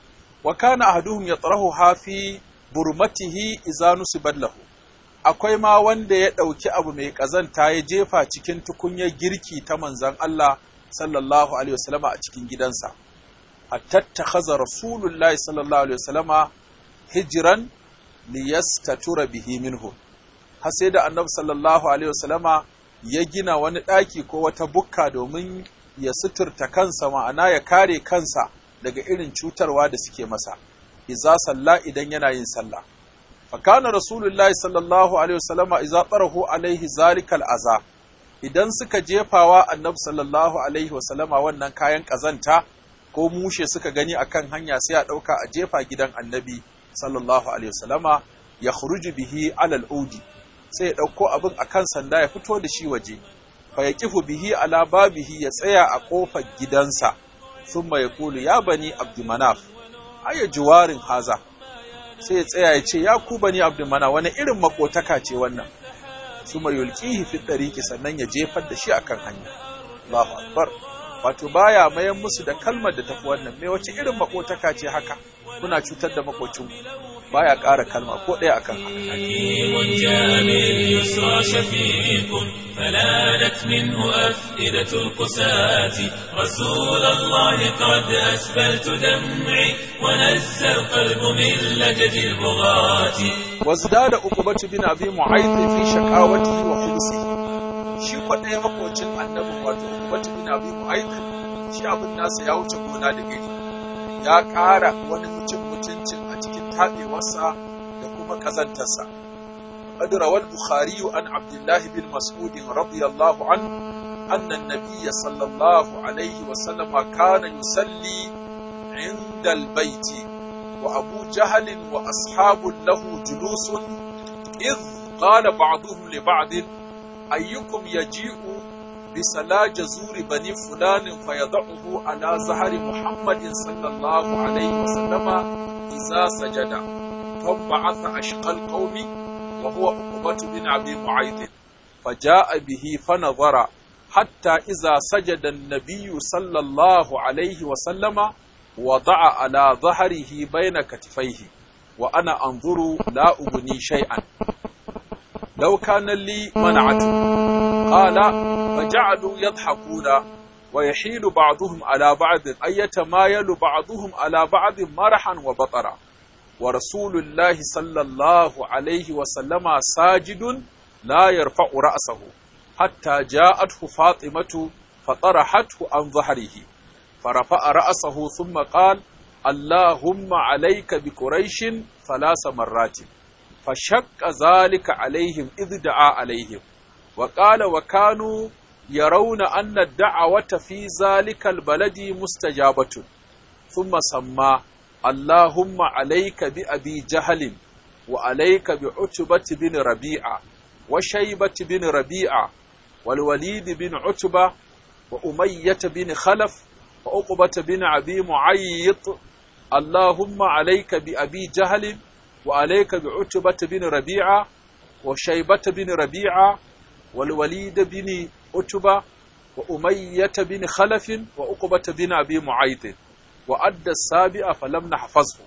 wa kana ahaduhum yatrahu hafi burmatihi idza nusibat lahu akwai ma wanda ya ɗauki abu mai ƙazanta ya jefa cikin tukunyar girki ta manzon Allah sallallahu alaihi wasallama a cikin gidansa hattattakhadha rasulullahi sallallahu alaihi wasallama hijran liyastatura bihi minhu har sai da annabi sallallahu alaihi wasallama ya gina wani ɗaki ko wata bukka domin ya suturta kansa ma'ana ya kare kansa daga irin cutarwa da suke masa iza salla idan yana yin sallah fa kana rasulullahi sallallahu alaihi wasallama iza tarahu alaihi zalikal aza idan suka jefawa annabi sallallahu alaihi wasallama wannan kayan kazanta ko mushe suka gani akan hanya sai a ɗauka a jefa gidan annabi sallallahu alaihi wasallama ya khuruju bihi alal udi sai ya ɗauko abin akan sanda ya fito da shi waje fa ya kifu bihi ala babihi ya tsaya a ƙofar gidansa thumma ya kulu ya bani abdumanaf aya juwarin haza sai ya tsaya ya ce ya ku bani abdumanaf wani irin makotaka ce wannan thumma yulqihi fi tariqi sannan ya jefar da shi akan hanya Allahu akbar wato baya mayan musu da kalmar da tafi wannan me wace irin makotaka ce haka kuna cutar da makocinku baya ƙara kalma ko ɗaya akan haka حكيم جاء باليسرى شفيق فلانت منه أفئدة القساة رسول الله قد أسبلت دمعي ونزى القلب من لجج البغاة وازداد عقبة بن أبي معيط في شقاوته وخبثه shi ko ɗaya makocin annabi wato Uqbatu bin Abi Mu'ayth shi abin nasa ya wuce gona da gari ya ƙara wani mutum mutuncin a cikin taɓewarsa da kuma ƙazantarsa قد روى البخاري عن عبد الله بن مسعود رضي الله عنه أن النبي صلى الله عليه وسلم كان يصلي عند البيت وأبو جهل وأصحاب له جلوس إذ قال بعضهم لبعض أيكم يجيء بسلا جزور بني فلان فيضعه على زهر محمد صلى الله عليه وسلم إذا سجد فانبعث أشقى القوم وهو عقبة بن أبي معيط فجاء به فنظر حتى إذا سجد النبي صلى الله عليه وسلم وضع على ظهره بين كتفيه وأنا أنظر لا أبني شيئا لو كان لي منعته قال فجعلوا يضحكون ويحيل بعضهم على بعض أي يتمايل بعضهم على بعض مرحا وبطرا ورسول الله صلى الله عليه وسلم ساجد لا يرفع رأسه حتى جاءته فاطمة فطرحته عن ظهره فرفع رأسه ثم قال اللهم عليك بقريش ثلاث مرات فشق ذلك عليهم إذ دعا عليهم وقال وكانوا يرون أن الدعوة في ذلك البلد مستجابة ثم سمى اللهم عليك بأبي جهل وعليك بعتبة بن ربيعة وشيبة بن ربيعة والوليد بن عتبة وأمية بن خلف وعقبة بن أبي معيط اللهم عليك بأبي جهل وعليك بعتبة بن ربيعة وشيبة بن ربيعة والوليد بن عتبة وأمية بن خلف وعقبة بن أبي معيط وأدى السابع فلم نحفظه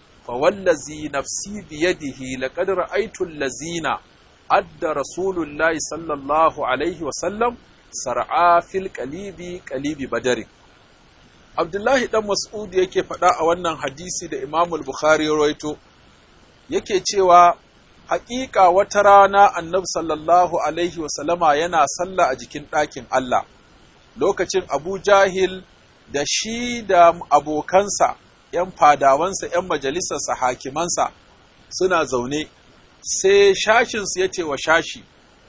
فوالذي نفسي بيده لقد رأيت الذين أدى رسول الله صلى الله عليه وسلم سرعا في القليب قليب بدر Abdullahi ɗan Mas'ud yake faɗa a wannan hadisi da Imam Bukhari ya rawaito yake cewa haƙiƙa wata rana Annabi sallallahu alaihi wasallama yana sallah a jikin ɗakin Allah lokacin Abu Jahil da shi da abokansa ‘yan fadawansa ‘yan majalisarsa hakimansa suna zaune sai shashinsu ya ce wa shashi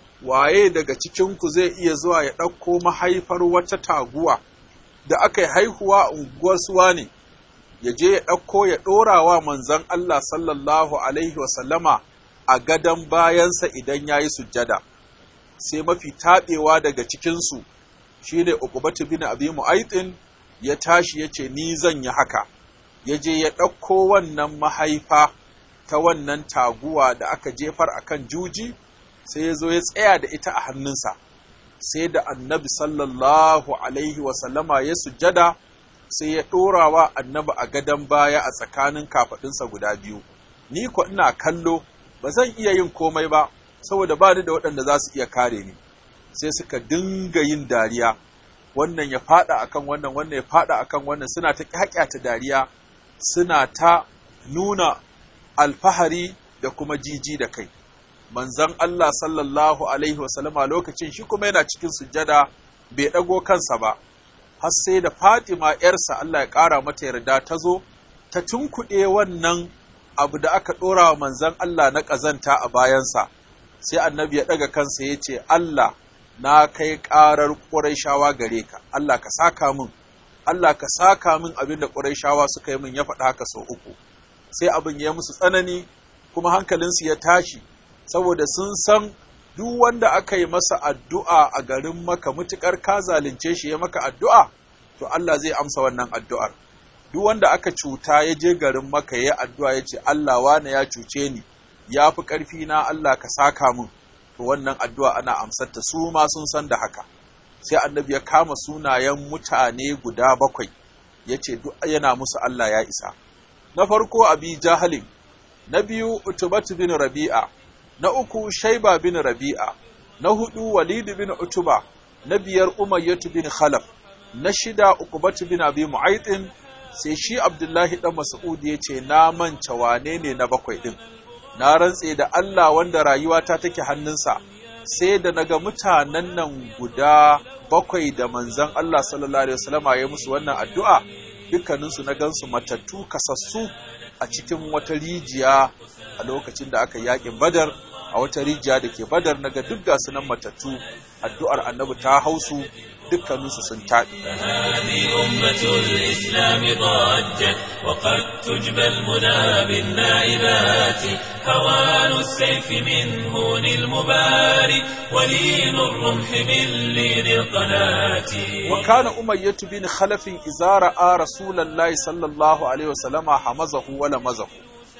waye daga cikinku zai iya zuwa ya ɗauko mahaifar wata taguwa da aka yi haihuwa a unguwar suwa ne ya je ya ɗauko ya ɗora wa manzon Allah sallallahu Alaihi wasallama a gadon bayansa idan ya yi sujjada, sai mafi taɓewa daga cikinsu shi ne Ukubatu bin Abi Mu'aitin ya tashi ya ce, Ni zan yi haka, ya je ya ɗauko wannan mahaifa ta wannan taguwa da aka jefar a kan juji, sai ya zo ya tsaya da ita a hannunsa. sai da annabi sallallahu alaihi wasallama ya sujjada sai ya ɗorawa annabi a gadon baya a tsakanin kafaɗinsa guda biyu ni ko ina kallo ba zan iya yin komai ba saboda ba ni da waɗanda za su iya kare ni sai suka dinga yin dariya wannan ya faɗa akan wannan wannan ya faɗa akan wannan suna ta ta dariya suna ta nuna alfahari da kuma jiji da kai manzon Allah sallallahu Alaihi wasallama lokacin shi kuma yana cikin sujjada bai ɗago kansa ba, har sai da Fatima ‘yarsa Allah ya ƙara mata yarda ta zo, ta tunkuɗe wannan abu da aka ɗora wa manzon Allah na ƙazanta a bayansa, sai annabi ya ɗaga kansa ya ce, Allah na kai ƙarar ƙuraishawa gare ka, Allah ka saka min, Allah ka saka min abin da ƙuraishawa suka yi min ya faɗa haka sau uku. Sai abin ya musu tsanani, kuma hankalinsu ya tashi, saboda sun san duk wanda aka yi masa addu'a a garin maka mutukar ka zalunce shi ya maka addu'a, to Allah zai amsa wannan addu'ar. Duk wanda aka cuta ya je garin maka ya addu'a ya ce, Allah wane ya cuce ni, ya fi ƙarfi na Allah ka saka min, to wannan addu'a ana amsarta su ma sun san da haka. sai annabi ya kama sunayen mutane guda bakwai ya ce duk yana musu Allah ya isa na farko abi jahalin na biyu utubatu bin rabi'a na uku shaiba bin rabi'a na hudu walid bin utuba na biyar umayyatu bin khalaf na shida uqbatu bin abi mu'aytin sai shi abdullahi dan mas'ud ya ce na manta wane ne na bakwai din na rantse da Allah wanda rayuwata take hannunsa sai da naga mutanen nan guda bakwai da manzon Allah sallallahu alaihi wasallama ya musu wannan addu'a dukkaninsu na gansu matattu kasassu a cikin wata rijiya a lokacin da aka yakin badar a wata rijiya da ke badar naga duk gasu nan matattu addu'ar annabi ta hausu dukkaninsu sun taɗi. هذه أمة الإسلام ضجت وقد تجبى المنى بالنائبات هوان السيف من هون المباري ولين الرمح من لين القناة وكان أمية بن خلف إذا رأى رسول الله صلى الله عليه وسلم حمزه ولمزه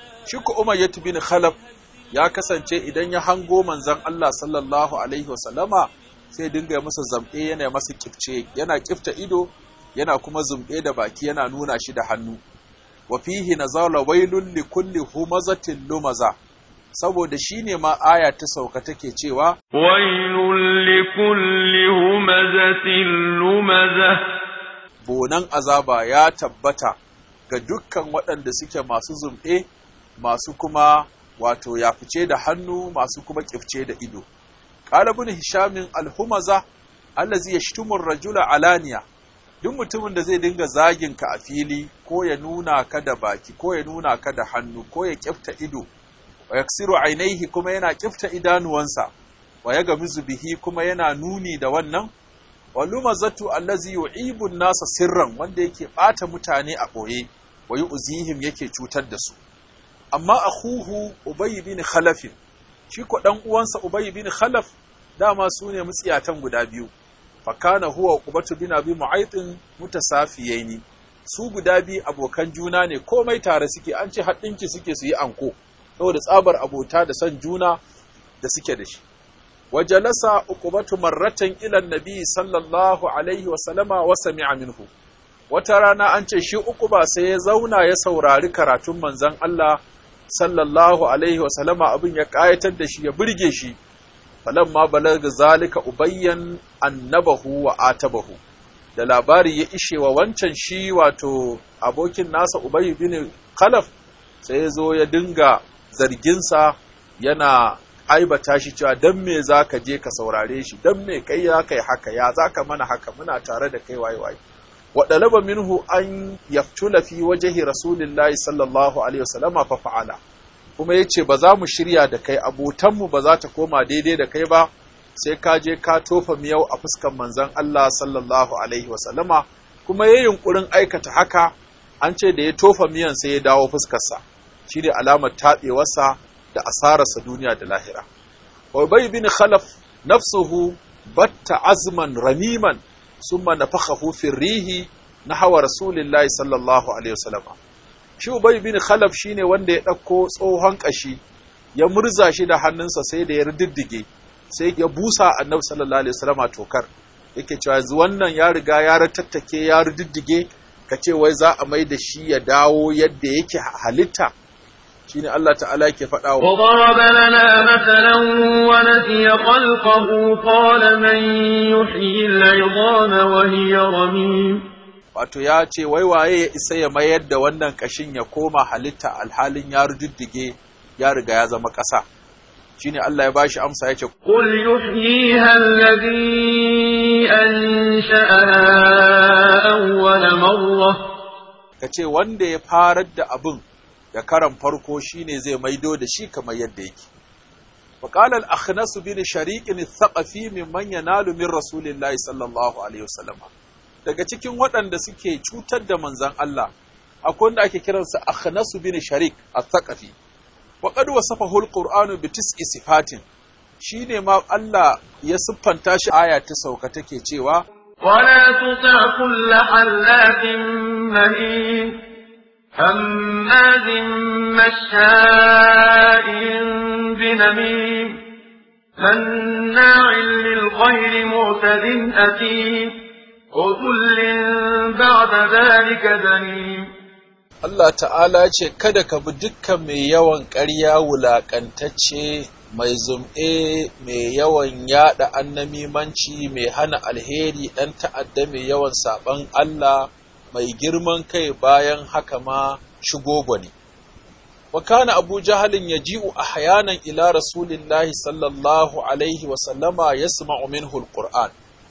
شك أمية بن خلف ya kasance idan ya hango manzon Allah sallallahu alaihi wasallama sai dinga masa zamɗe yana masa kifce yana kifta ido yana kuma zumɗe da baki yana nuna shi da hannu wa fihi nazala wailul li kulli humazatin lumaza saboda shine ma aya ta sauka take cewa wailul li kulli humazatin lumaza bonan azaba ya tabbata ga dukkan waɗanda suke masu zumɗe masu kuma wato ya fice da hannu masu kuma kifce da ido qala ibn hisham al-humaza allazi yashtumu ar-rajula alaniya duk mutumin da zai dinga zagin ka a fili ko ya nuna ka da baki ko ya nuna ka da hannu ko ya kifta ido wa yaksiru ainihi kuma yana kifta idanuwansa wa ya gamizu bihi kuma yana nuni da wannan wa lumazatu allazi yu'ibu an-nasa sirran wanda yake bata mutane a boye wa yu'zihim yake cutar da su amma akhuhu ubay bin khalaf shi ko dan uwansa ubay bin khalaf dama su ne mutsiyatan guda biyu fakana huwa uqbatu bin abi mu'aytin mutasafiyaini su guda biyu abokan juna ne komai tare suke an ce haɗinki suke su yi anko saboda tsabar abota da son juna da suke da shi wajalasa uqbatu marratan ila nabi sallallahu alaihi wa sallama wa sami'a minhu wata rana an ce shi uquba sai ya zauna ya saurari karatun manzon Allah sallallahu alaihi wa sallama abin ya kayatar da shi ya burge shi falamma balaga zalika ubayyan annabahu wa atabahu da labari ya ishe wa wancan shi wato abokin nasa ubayy bin khalaf sai ya zo ya dinga zarginsa yana aibata shi cewa dan me zaka je ka saurare shi dan me kai ya kai haka ya zaka mana haka muna tare da kai waye waye wa dalaba minhu an yaftula fi wajhi rasulillahi sallallahu alaihi wasallama fa fa'ala kuma ya ce ba za mu shirya da kai abotanmu ba za ta koma daidai da kai ba sai ka je ka tofa miyau a fuskan manzan Allah sallallahu alaihi wasallama kuma ya yunkurin aikata haka an ce da ya tofa miyan sai ya dawo fuskarsa shi ne alamar taɓewarsa da asararsa duniya da lahira Ubay bin Khalaf nafsuhu batta azman ramiman summa nafakhahu fi rihi nahwa rasulillahi sallallahu alaihi wasallama shi Ubay bin Khalaf shine wanda ya ɗauko tsohon ƙashi ya murza shi da hannunsa sai da ya riddige sai ya busa Annabi sallallahu alaihi wasallam tokar yake cewa yanzu wannan ya riga ya ratattake ya riddige ka ce wai za a mai da shi ya dawo yadda yake halitta shine Allah ta'ala yake faɗa wa وضرب لنا مثلا ونسي خلقه قال من يحيي العظام وهي رميم wato ya ce wai waye ya isa ya mayar da wannan kashin ya koma halitta alhalin ya rududdige ya riga ya zama ƙasa shine Allah ya bashi amsa yace قل يحييها الذي أنشأها أول مرة kace wanda ya farar da abin da karan farko shine zai maido da shi kamar yadda yake وقال الأخنس بن شريك الثقفي ممن ينال من رسول الله صلى الله عليه وسلم daga cikin waɗanda suke cutar da manzan Allah akwai wanda ake kiransa Akhnasu bin Sharik al-Thaqafi wa qad wasafahu al-Qur'anu bi tis'i sifatin shine ma Allah ya siffanta shi aya ta sauka take cewa ولا تطع كل حلاف مهين هماز مشاء بنميم مناع للخير معتد أثيم عتل بعد ذلك زنيم Allah ta'ala ce kada ka bi dukkan mai yawan ƙarya wulaƙantacce mai zum'e mai yawan yada annamimanci mai hana alheri ɗan ta'adda mai yawan saɓan Allah mai girman kai bayan haka ma shigo gwani. wa kana abu jahalin ya ji'u a hayanan ila rasulillahi sallallahu alaihi wasallama ya sma'u minhu alquran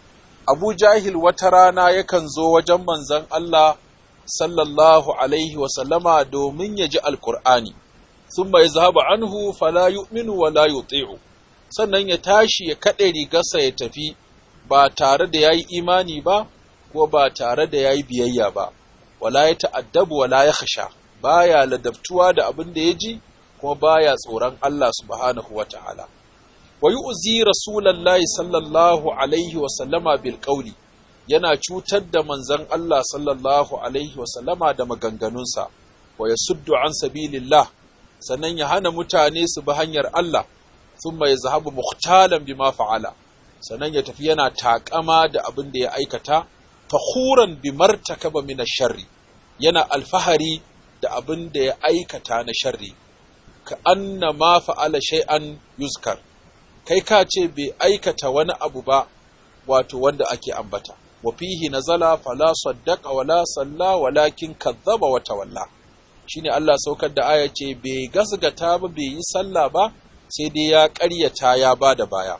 abu jahil wata rana yakan zo wajen manzon Allah sallallahu alaihi wasallama domin ya ji alqur'ani thumma yazhabu anhu fala yu'minu wa la yuti'u sannan ya tashi ya kaɗe rigarsa ya tafi ba tare da yayi imani ba ko ba tare da yayi biyayya ba wala ya ta'addabu wala ya khasha baya ladabtuwa da abin da ya ji kuma baya tsoron Allah subhanahu wa ta'ala. Wa yi uzi Rasulallahi sallallahu Alaihi wasallama bil ƙauli, yana cutar da manzan Allah sallallahu Alaihi wasallama da maganganunsa, wa ya suddu an sabilillah, sannan ya hana mutane su bi hanyar Allah, sun mai zahabu muhtalan bi ma fa'ala, sannan ya tafi yana taƙama da abin da ya aikata, fahuran bi martakaba min sharri, yana alfahari da abin da ya aikata na sharri ka anna ma fa'ala shay'an yuzkar kai ka ce bai aikata wani abu ba wato wanda ake ambata wa fihi nazala fala saddaqa wala salla walakin kazzaba wa tawalla shine Allah saukar da aya ce bai gasgata ba bai yi sallah ba sai dai ya ƙaryata ya bada baya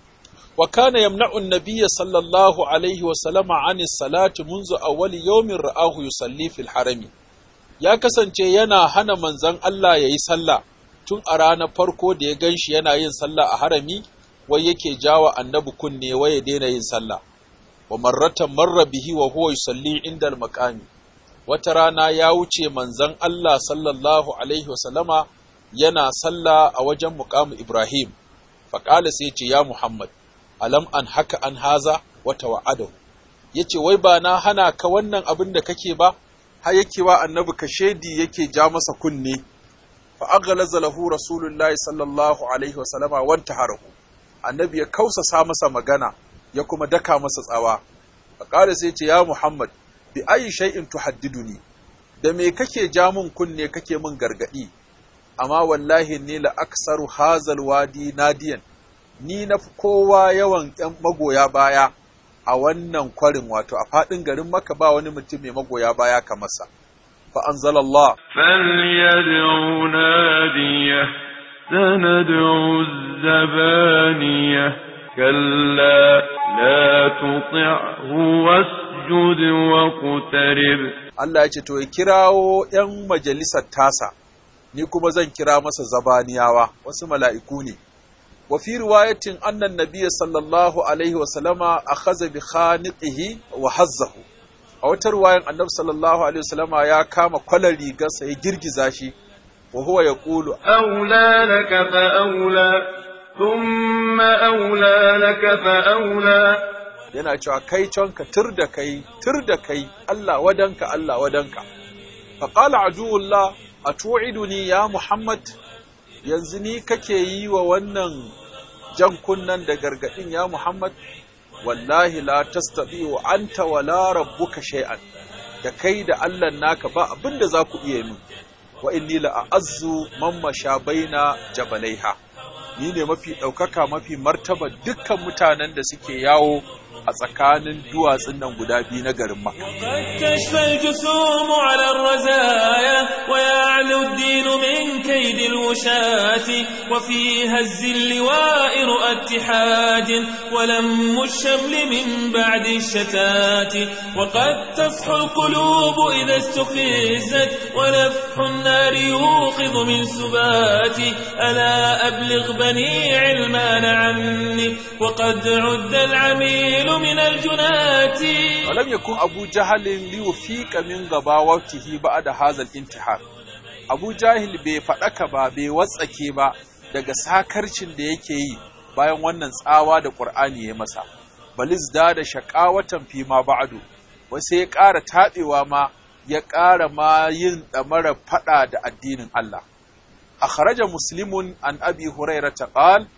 wa kana yamna'u an-nabiyya sallallahu alaihi wa sallama 'ani salati munzu awwali yawmin ra'ahu yusalli fil harami ya kasance yana hana manzon Allah ya yi sallah tun a ranar farko da ya gan shi yana yin sallah a harami wai yake jawa annabi kunne wai ya daina yin sallah wa marratan marra bihi wa huwa yusalli inda al-maqami wata rana ya wuce manzon Allah sallallahu alaihi wasallama yana sallah a wajen muqamu Ibrahim faqala sai ya ce ya Muhammad alam an haka an haza wata wa'adahu yace wai ba na hana ka wannan abin da kake ba har yake wa annabi ka shedi yake ja masa kunne fa aghlaza lahu rasulullahi sallallahu alaihi wa sallama wanta harahu annabi ya kausasa masa magana ya kuma daka masa tsawa fa qala sai ce ya muhammad bi ayi shay'in tuhaddiduni da me kake ja mun kunne kake mun gargadi amma wallahi ni la aksaru hazal wadi nadiyan ni na kowa yawan yan magoya baya a wannan kwarin wato a faɗin garin maka ba wani mutum mai magoya baya kamar sa fa anzalallah فليدعو ناديه سندعو الزبانية كلا لا تطعه واسجد واقترب Allah ya ce to ya kirawo ‘yan majalisar tasa, ni kuma zan kira masa zabaniyawa, wasu mala'iku ne. Wa fi riwayatin annan nabiya sallallahu Alaihi wasallama a haza bi khaniqihi wa hazzahu. A wata riwayan annabi sallallahu Alaihi wasallama ya kama kwalar rigarsa ya girgiza shi, wa huwa ya ƙulu, أولى لك فأولى ثم أولى لك فأولى yana cewa kai canka tur da kai, tur da kai, Allah wadanka, Allah wadanka. Faƙala aduwullah a tu'iduni ya Muhammad, yanzu ni kake yi wa wannan jan kunnan da gargaɗin ya Muhammad, wallahi la tastabi wa anta wala rabbuka shay'an da kai da Allah naka ba abin da za ku iya min, wa inni la a'azzu man masha baina jabalaiha. Ni ne mafi ɗaukaka mafi martaba dukkan mutanen da suke yawo a tsakanin duwatsun nan guda biyu na garin Makka. قد تشفى الجسوم على الرزايا ويعلو الدين من كيد الوشاة وفي هز اللواء رؤى اتحاد ولم الشمل من بعد الشتات وقد تصحو القلوب إذا استفزت ونفح النار يوقظ من سبات ألا أبلغ بني علمان عني وقد عد العميل من الجنات ولم يكن أبو جهل ليوفيق من غباوته بعد هذا الانتحار Abu Jahil bai faɗaka ba bai watsake ba daga sakarcin da yake yi bayan wannan tsawa da Ƙur'ani ya masa. Baliz da da shaƙawatan fi ma ba'adu, wasu ya ƙara taɓewa ma ya ƙara ma yin ɗamara faɗa da addinin Allah. A kharaja muslimun an abi huraira ta ƙal,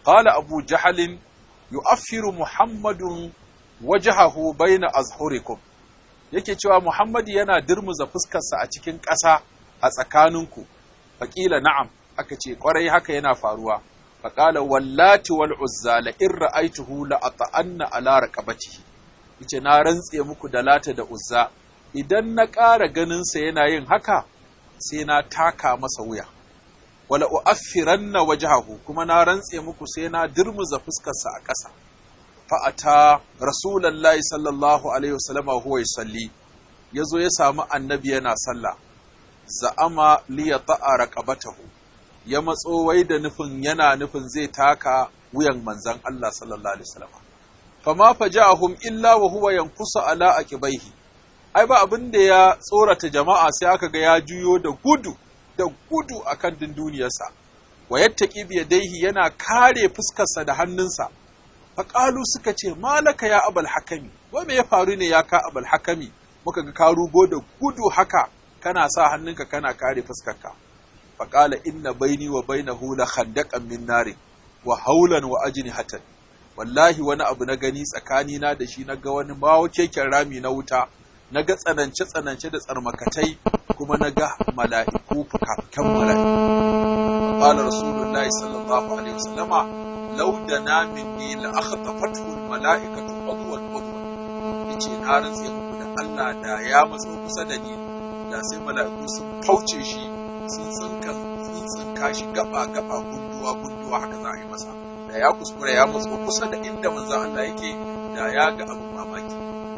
qala abu jahalin yu'affiru muhammadun wajhahu baina azhurikum yake cewa muhammad yana dirmuza fuskarsa a cikin ƙasa a tsakaninku faƙila na'am aka ce ƙwarai haka yana faruwa faƙala wallati wal uzza la in ra'aituhu la ata'anna ala raqabatihi yace na rantse muku da lata da uzza idan na ƙara ganin sa yana yin haka sai na taka masa wuya wala u'affiranna wajhahu kuma na rantse muku sai na dirmuza fuskarsa a ƙasa fa ata rasulullahi sallallahu alaihi wasallam huwa yusalli yazo ya samu annabi yana sallah za'ama li yata'a raqabatahu ya matso wai da nufin yana nufin zai taka wuyan manzon Allah sallallahu alaihi wasallam fama faja'ahum illa wa huwa yankusu ala aqibaihi ai ba abin da ya tsorata jama'a sai aka ga ya juyo da gudu da gudu akan dunduniyarsa wa yattaqi bi yadayhi yana kare fuskarsa da hannunsa faqalu suka ce malaka ya abul hakami wai me ya faru ne ya ka abul hakami muka ga ka rugo da gudu haka kana sa hannunka kana kare fuskarka faqala inna baini wa bainahu la khandaqan min narin wa haulan wa ajnihatan wallahi wani abu na gani tsakani na da shi na ga wani bawo keken rami na wuta na ga tsanance tsanance da tsarmakatai kuma na ga mala'iku fukafukan mala'iku qala rasulullahi sallallahu alaihi wasallama law dana minni la akhtafathu al mala'ikatu qadwan qadwan yace na rantse muku da Allah da ya matso kusa da ni da sai mala'iku sun fauce shi sun tsinka sun tsinka shi gaba gaba gunduwa gunduwa haka za a yi masa da ya kuskura ya matso kusa da inda manzon Allah yake da ya ga abu mamaki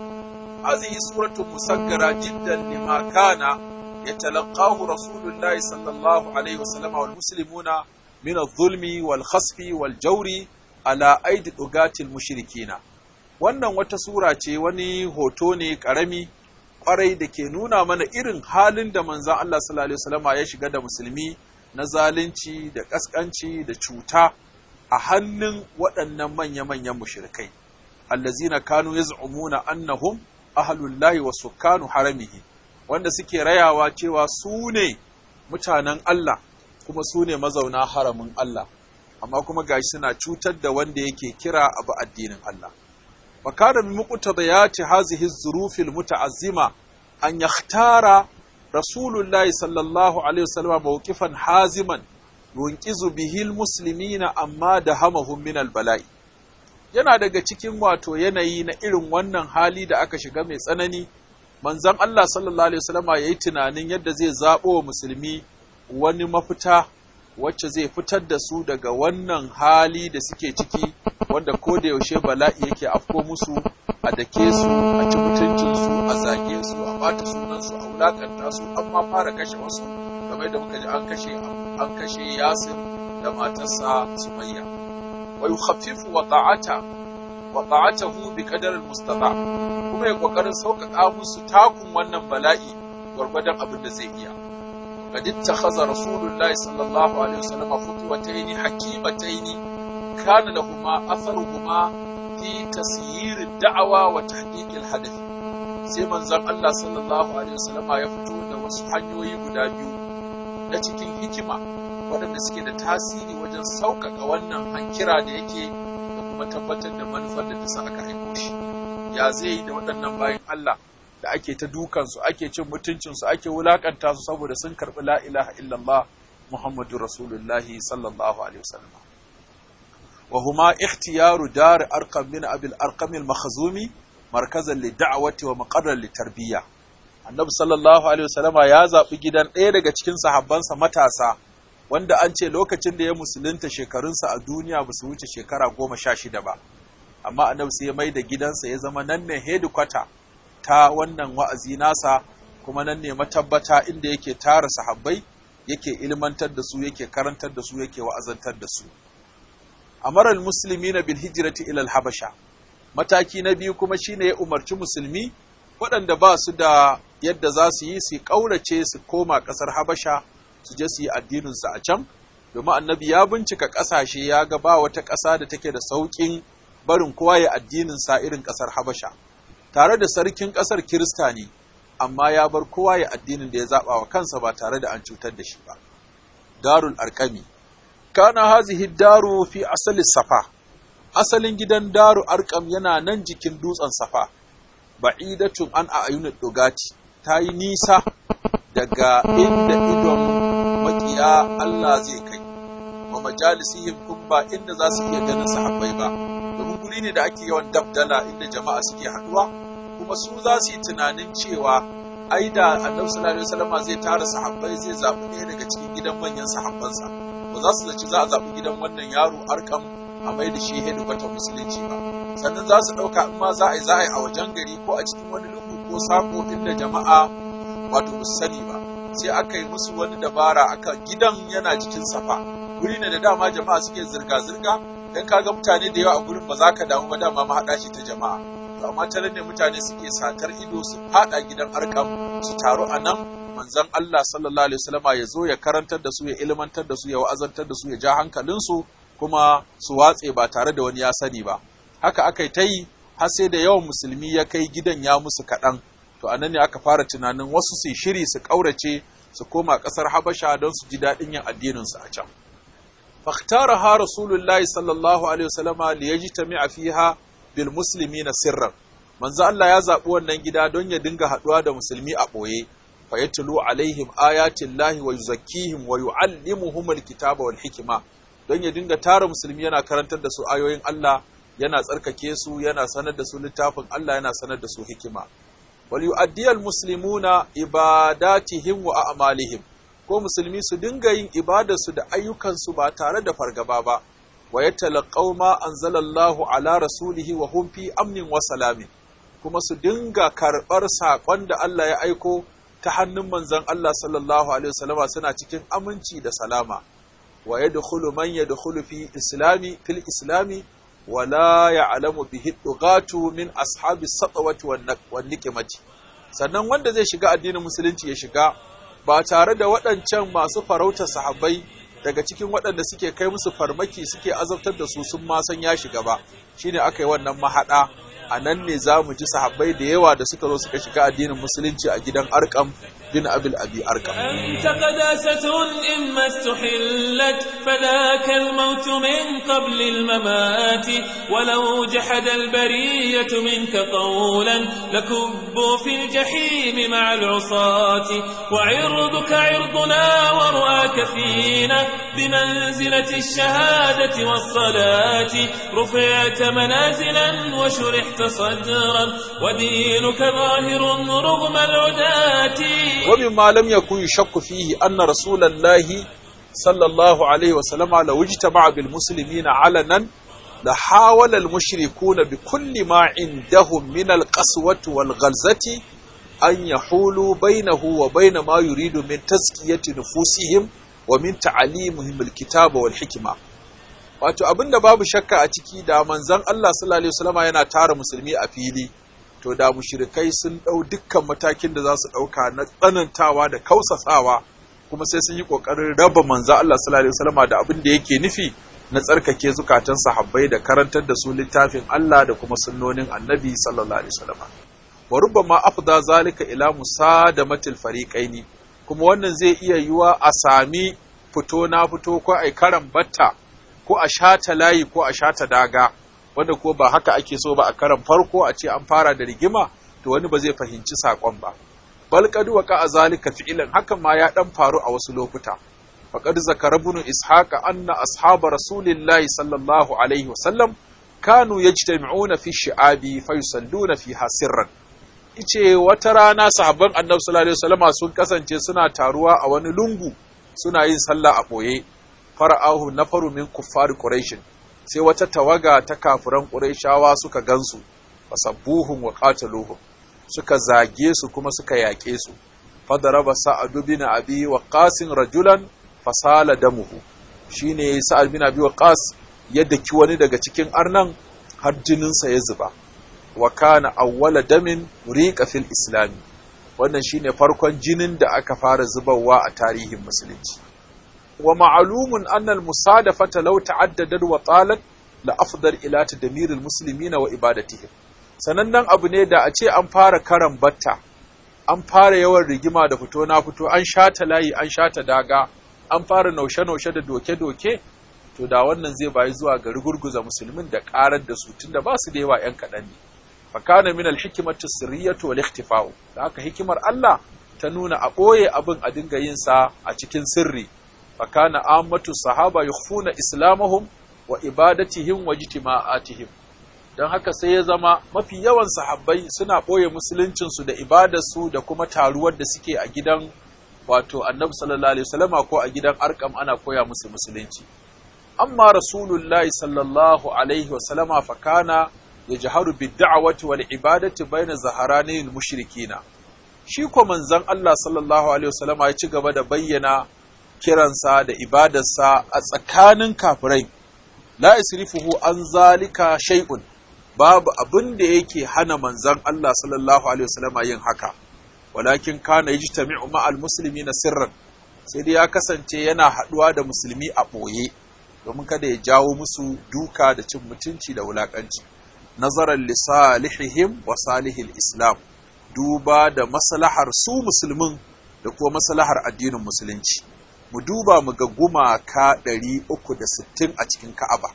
هذه سورة مسكرة جدا لما كان يتلقاه رسول الله صلى الله عليه وسلم والمسلمون من الظلم والخسف والجور على أيدي الأغاة المشركين wannan wata sura ce wani hoto ne ƙarami ƙwarai da ke nuna mana irin halin da manzan Allah sallallahu Alaihi wasallama ya shiga da musulmi na zalunci da ƙasƙanci da cuta a hannun waɗannan manya-manyan mushrikai allazina kanu yaz'umuna annahum ahlullahi wa sukkanu haramihi wanda suke rayawa cewa su ne mutanen Allah kuma su ne mazauna haramin Allah amma kuma gashi suna cutar da wanda yake kira abu addinin Allah wa kana min muqtadayati hazihi az-zuruf al-muta'azzima an yakhtara rasulullahi sallallahu alaihi wasallam mawqifan haziman yunqizu bihi al-muslimina amma da hamahum min al-bala'i yana daga cikin wato yanayi na irin wannan hali da aka shiga mai tsanani manzon Allah sallallahu alaihi wasallama yayi tunanin yadda zai zabo wa musulmi wani mafita wacce zai fitar da su daga wannan hali da suke ciki wanda ko da yaushe bala'i yake afko musu a dake su a ci mutuncin su a zage su a bata sunan su a wulakanta su an ma fara kashe wasu kamar da muka ji an kashe an kashe Yasir da matarsa Sumayya wa yukhaffifu wata'ata wata'atahu bi qadar al-mustata kuma ya kokarin sauƙaƙa musu takun wannan bala'i gwargwadon abin da zai iya qad ittakhadha rasulullah sallallahu alaihi wasallam khutwatayn hakimatayn kana lahumma atharuhuma fi tasyir ad-da'wa wa tahqiq al-hadath sai manzon Allah sallallahu alaihi wasallam ya fito da wasu hanyoyi guda biyu na cikin hikima waɗanda suke da tasiri wajen sauƙaƙa wannan hankira da yake da kuma tabbatar da manufar da ta sa aka haiko shi ya zai yi da waɗannan bayan Allah da ake ta dukansu ake cin mutuncinsu ake wulakanta su saboda sun karɓi la ilaha illallah muhammadu rasulullahi sallallahu alaihi wasallam wa huma ikhtiyaru dar arqam min abil arqam al makhzumi markazan li da'wati wa maqarran li tarbiyya annabi sallallahu alaihi wasallama ya zaɓi gidan ɗaya daga cikin sahabbansa matasa wanda an ce lokacin da ya musulunta shekarunsa a duniya ba su wuce shekara goma sha shida ba amma annabi sai ya mai da gidansa ya zama nan ne hedikwata ta wannan wa'azi nasa kuma nan ne matabbata inda yake tara sahabbai yake ilmantar da su yake karantar da su yake wa'azantar da su amaral musulmi na bil hijrati ila habasha mataki na biyu kuma shine ya umarci musulmi waɗanda ba su da yadda za su yi su ƙaurace su koma ƙasar habasha su je su yi addininsu a can domin annabi ya bincika ƙasashe ya ga ba wata ƙasa da take da sauƙin barin kowa ya addininsa irin ƙasar habasha tare da sarkin ƙasar kirista ne amma ya bar kowa ya addinin da ya zaɓa wa kansa ba tare da an cutar da shi ba darul arkami kana hazihi daru fi asali safa asalin gidan daru arkam yana nan jikin dutsen safa ba'idatun an a ayunan dogati ta yi nisa daga inda idon makiya Allah zai kai wa majalisihim kun ba inda za su iya ganin sahabbai ba domin guri ne da ake yawan dabdala inda jama'a suke haduwa kuma su za su yi tunanin cewa ai da annabi sallallahu alaihi wasallam zai tara sahabbai zai zabi ɗaya daga cikin gidan manyan sahabbansa ba za su zaci za a zabi gidan wannan yaro arkam a mai da shi hedikwatar musulunci ba sannan za su ɗauka in ma za a yi za a yi a wajen gari ko a cikin wani lungu ko sako inda jama'a wato ba sani ba sai aka yi musu wani dabara aka gidan yana jikin safa guri ne da dama jama'a suke zirga-zirga dan kaga mutane da yawa a gurin ba za ka damu ba dama mahaɗa shi ta jama'a to amma tare ne mutane suke satar ido su fada gidan arkam su taru a nan manzon Allah sallallahu alaihi wasallama ya zo ya karantar da su ya ilmantar da su ya wa'azantar da su ya ja hankalinsu kuma su watse ba tare da wani ya sani ba haka aka yi ta yi har sai da yawan musulmi ya kai gidan ya musu kaɗan to anan ne aka fara tunanin wasu su shiri su ƙaurace su koma ƙasar habasha don su ji daɗin yin addininsu a can fahtaraha rasulullahi sallallahu alaihi wasallama li yajtami'a fiha bil muslimina sirran manzo Allah ya zaɓi wannan gida don ya dinga haɗuwa da musulmi a ɓoye fa yatlu alaihim ayatin lahi wa yuzakkihim wa yu'allimuhum alkitaba wal hikma don ya dinga tara musulmi yana karantar da su ayoyin Allah yana tsarkake su yana sanar da su littafin Allah yana sanar da su hikima wal yu'addiyal muslimuna ibadatihim wa a'malihim ko musulmi su dinga yin ibadarsu da ayyukansu ba tare da fargaba ba wa yatalaqaw ma anzalallahu ala rasulihi wa hum fi amnin wa salamin kuma su dinga karɓar saƙon da Allah ya aiko ta hannun manzon Allah sallallahu alaihi wasallama suna cikin aminci da salama wa yadkhulu man yadkhulu fi islami fil islami wa la ya'lamu bihi dughatu min ashabi satwati wan niqmati sannan wanda zai shiga addinin musulunci ya shiga ba tare da waɗancan masu farautar sahabbai daga cikin waɗanda suke kai musu farmaki suke azabtar da su sun ma san ya shiga ba shine aka yi wannan mahaɗa a nan ne za mu ji sahabbai da yawa da suka zo suka shiga addinin musulunci a gidan arkam bin abil abi arkam أنت قداسة إما استحلت فذاك الموت من قبل الممات ولو جحد البرية منك قولا لكبوا في الجحيم مع العصاة وعرضك عرضنا ورؤاك فينا بمنزلة الشهادة والصلاة رفعت منازلا وشرحت صدرا ودينك ظاهر رغم العداة ومما لم يكن يشك فيه أن رسول الله صلى الله عليه وسلم لو اجتمع بالمسلمين علنا لحاول المشركون بكل ما عندهم من القسوة والغلزة أن يحولوا بينه وبين ما يريد من تزكية نفوسهم ومن تعليمهم الكتاب والحكمة wato abin da babu shakka a ciki da manzon Allah sallallahu alaihi wasallama yana tara musulmi a fili to da mushrikai sun ɗau dukkan matakin da za su ɗauka na tsanantawa da kausasawa kuma sai sun yi ƙoƙarin raba manzo Allah sallallahu alaihi wasallam da abin da yake nufi na tsarkake zukatan sahabbai da karantar da su littafin Allah da kuma sunnonin Annabi sallallahu alaihi wasallam wa rubbama afda zalika ila musadamatil fariqaini kuma wannan zai iya yiwa a sami fito na fito ko ai karan batta ko a shata layi ko a shata daga wanda ko ba haka ake so ba a karan farko a ce an fara da rigima to wani ba zai fahimci saƙon ba bal qad waqa zalika fi'lan hakan ma ya dan faru a wasu lokuta faqad zakara ibn ishaq anna ashaba rasulillahi sallallahu alaihi wasallam kanu yajtami'una fi shi'abi fayusalluna fiha sirran ice wata rana sahabban annabi sallallahu alaihi wasallama sun kasance suna taruwa a wani lungu suna yin sallah a boye fara'ahu nafaru min kuffar quraish sai wata tawaga ta kafiran quraishawa suka gansu fasabbuhum wa qataluhum suka zage su kuma suka yaƙe su fadaraba sa'ad bin abi waqas rajulan fasala damuhu shine sa'ad bin abi waqas ya daki wani daga cikin arnan har jininsa ya zuba wa kana awwala damin riqa fil islam wannan shine farkon jinin da aka fara zubarwa a tarihin musulunci wa ma'lumun anna al musadafata law ta'addadat wa talat la afdal ila tadmir al muslimina wa ibadatihim sanannen abu ne da a ce an fara karan batta an fara yawan rigima da fito na fito an shata layi an shata daga an fara naushe-naushe da doke-doke to da wannan zai bayi zuwa ga rugurguza musulmin da karar da su tunda ba su da yawa yan kaɗan ne fakana min alhikmatu sirriyatu wal ikhtifa'u da haka hikimar Allah ta nuna a ɓoye abin a dinga yin sa a cikin sirri fakana ammatu sahaba yukhfuna islamahum wa ibadatihim wa jitima'atihim don haka sai ya zama mafi yawan sahabbai suna ɓoye musuluncinsu da ibadarsu da kuma taruwar da suke a gidan wato annabi sallallahu alaihi wasallama ko a gidan arkam ana koya musu musulunci amma rasulullahi sallallahu alaihi wasallama fakana yajharu bid-da'wati wal ibadati bayna zaharanil mushrikina shi ko manzon Allah sallallahu alaihi wasallama ya ci gaba da bayyana kiransa da ibadarsa a tsakanin kafirai la isrifuhu an zalika shay'un babu abin da yake hana manzon Allah sallallahu alaihi wasallama yin haka walakin kana yajtami'u ma'al muslimina sirran sai dai ya kasance yana haduwa da musulmi a boye domin kada ya jawo musu duka da cin mutunci da wulakanci nazaran li salihihim wa salihil islam duba da maslahar su musulmin da kuma maslahar addinin musulunci mu duba mu ga gumaka 360 a cikin Ka'aba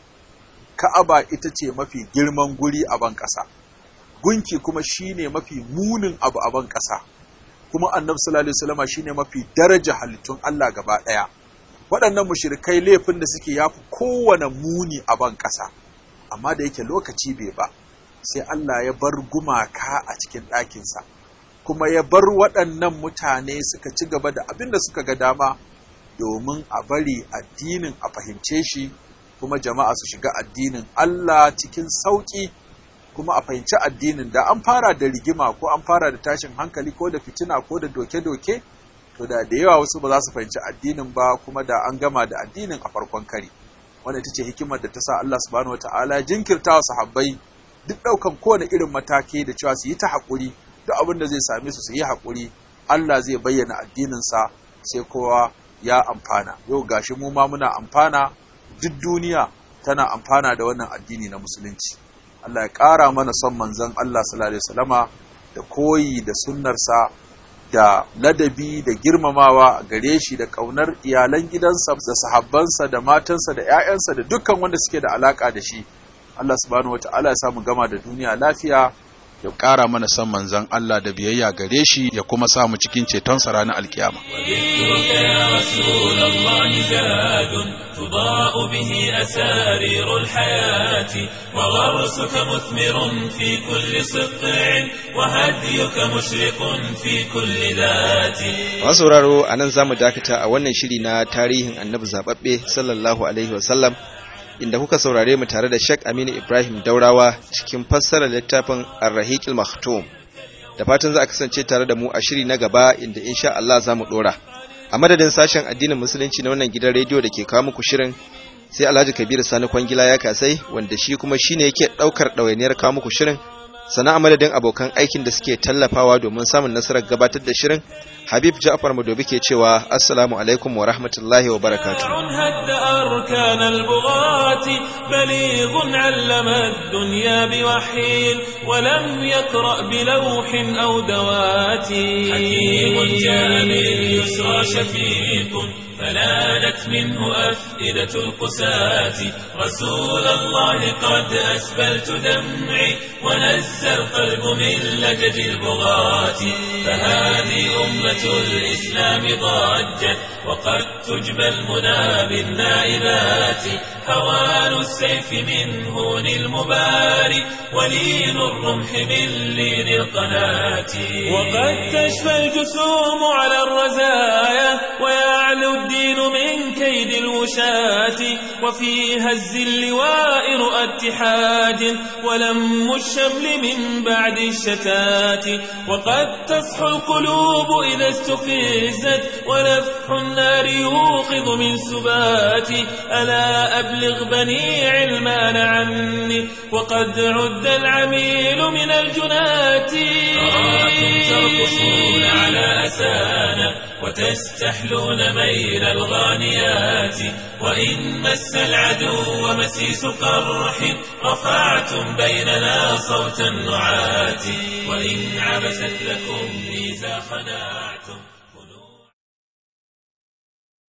Ka'aba ita ce mafi girman guri a ban ƙasa gunki kuma shine mafi munin abu a ban ƙasa kuma annabi sallallahu alaihi wasallam shine mafi daraja halittun Allah gaba ɗaya waɗannan mushrikai laifin da suke yafi kowane muni a ban ƙasa amma da yake lokaci bai ba sai Allah ya bar gumaka a cikin ɗakinsa kuma ya bar waɗannan mutane suka ci gaba da abin da suka ga dama domin a bari addinin a fahimce shi kuma jama'a su shiga addinin Allah cikin sauƙi kuma a fahimci addinin da an fara da rigima ko an fara da tashin hankali ko da fitina ko da doke-doke to da da yawa wasu ba za su fahimci addinin ba kuma da an gama da addinin a farkon kari wanda ita ce hikimar da ta sa Allah subhanahu wataala jinkirta wa sahabbai duk ɗaukan kowane irin mataki da cewa su yi ta haƙuri duk abin da zai same su su yi haƙuri Allah zai bayyana addininsa sai kowa ya amfana yau gashi mu ma muna amfana duk duniya tana amfana da wannan addini na musulunci Allah ya ƙara mana son manzon Allah sallallahu alaihi wasallama da koyi da sunnarsa da ladabi da girmamawa gare shi da ƙaunar iyalan gidansa da sahabbansa da matansa da 'ya'yansa da dukkan wanda suke da alaka da shi Allah subhanahu wata'ala ya samu gama da duniya lafiya ya ƙara mana san manzon Allah da biyayya gare shi ya kuma samu cikin cetonsa ranar alkiyama وذكرك يا رسول الله زاد تضاء به أسارير الحياة وغرسك مثمر في كل سطع وهديك مشرق في كل ذات Masu sauraro a nan za mu dakata a wannan shiri na tarihin annabi zaɓaɓɓe sallallahu alaihi wasallam inda kuka saurare mu tare da Sheikh Aminu Ibrahim Daurawa cikin fassarar littafin Ar-Rahiqil Maktum. Da fatan za a kasance tare da mu a shiri na gaba inda insha Allah za mu dora. A madadin sashen addinin musulunci na wannan gidan rediyo da ke kawo muku shirin sai Alhaji Kabiru Sani Kwangila ya kasai wanda shi kuma shine yake daukar ɗawainiyar kawo muku shirin. Sana a madadin abokan aikin da suke tallafawa domin samun nasarar gabatar da shirin Habib Ja'far Madobi ke cewa Assalamu alaikum wa rahmatullahi wa barakatuh. هد أركان البغاة بليغ علم الدنيا بوحي ولم يقرأ بلوح أو دوات حكيم جاء باليسرى شفيق فلانت منه أفئدة القساة رسول الله قد أسبلت دمعي ونزى القلب من لجج البغاة فهذه أمة الإسلام ضجت وقد تجبى المنى بالنائبات هوان السيف من هون المباري ولين الرمح من لين القناة وقد تشفى الجسوم على الرزايا ويعلو الدين من كيد الوشاة وفي هز اللواء رؤى اتحاد ولم الشمل من بعد الشتات وقد تصحو القلوب إذا استفزت ونفح النار يوقظ من سبات ألا أبلغ بني علمان عني وقد عد العميل من الجنات أراكم ترقصون على أسانا وتستحلون ميل الغانيات وإن مس العدو مسيس قرح رفعتم بيننا صوت النعات وإن عبست لكم إذا خنعتم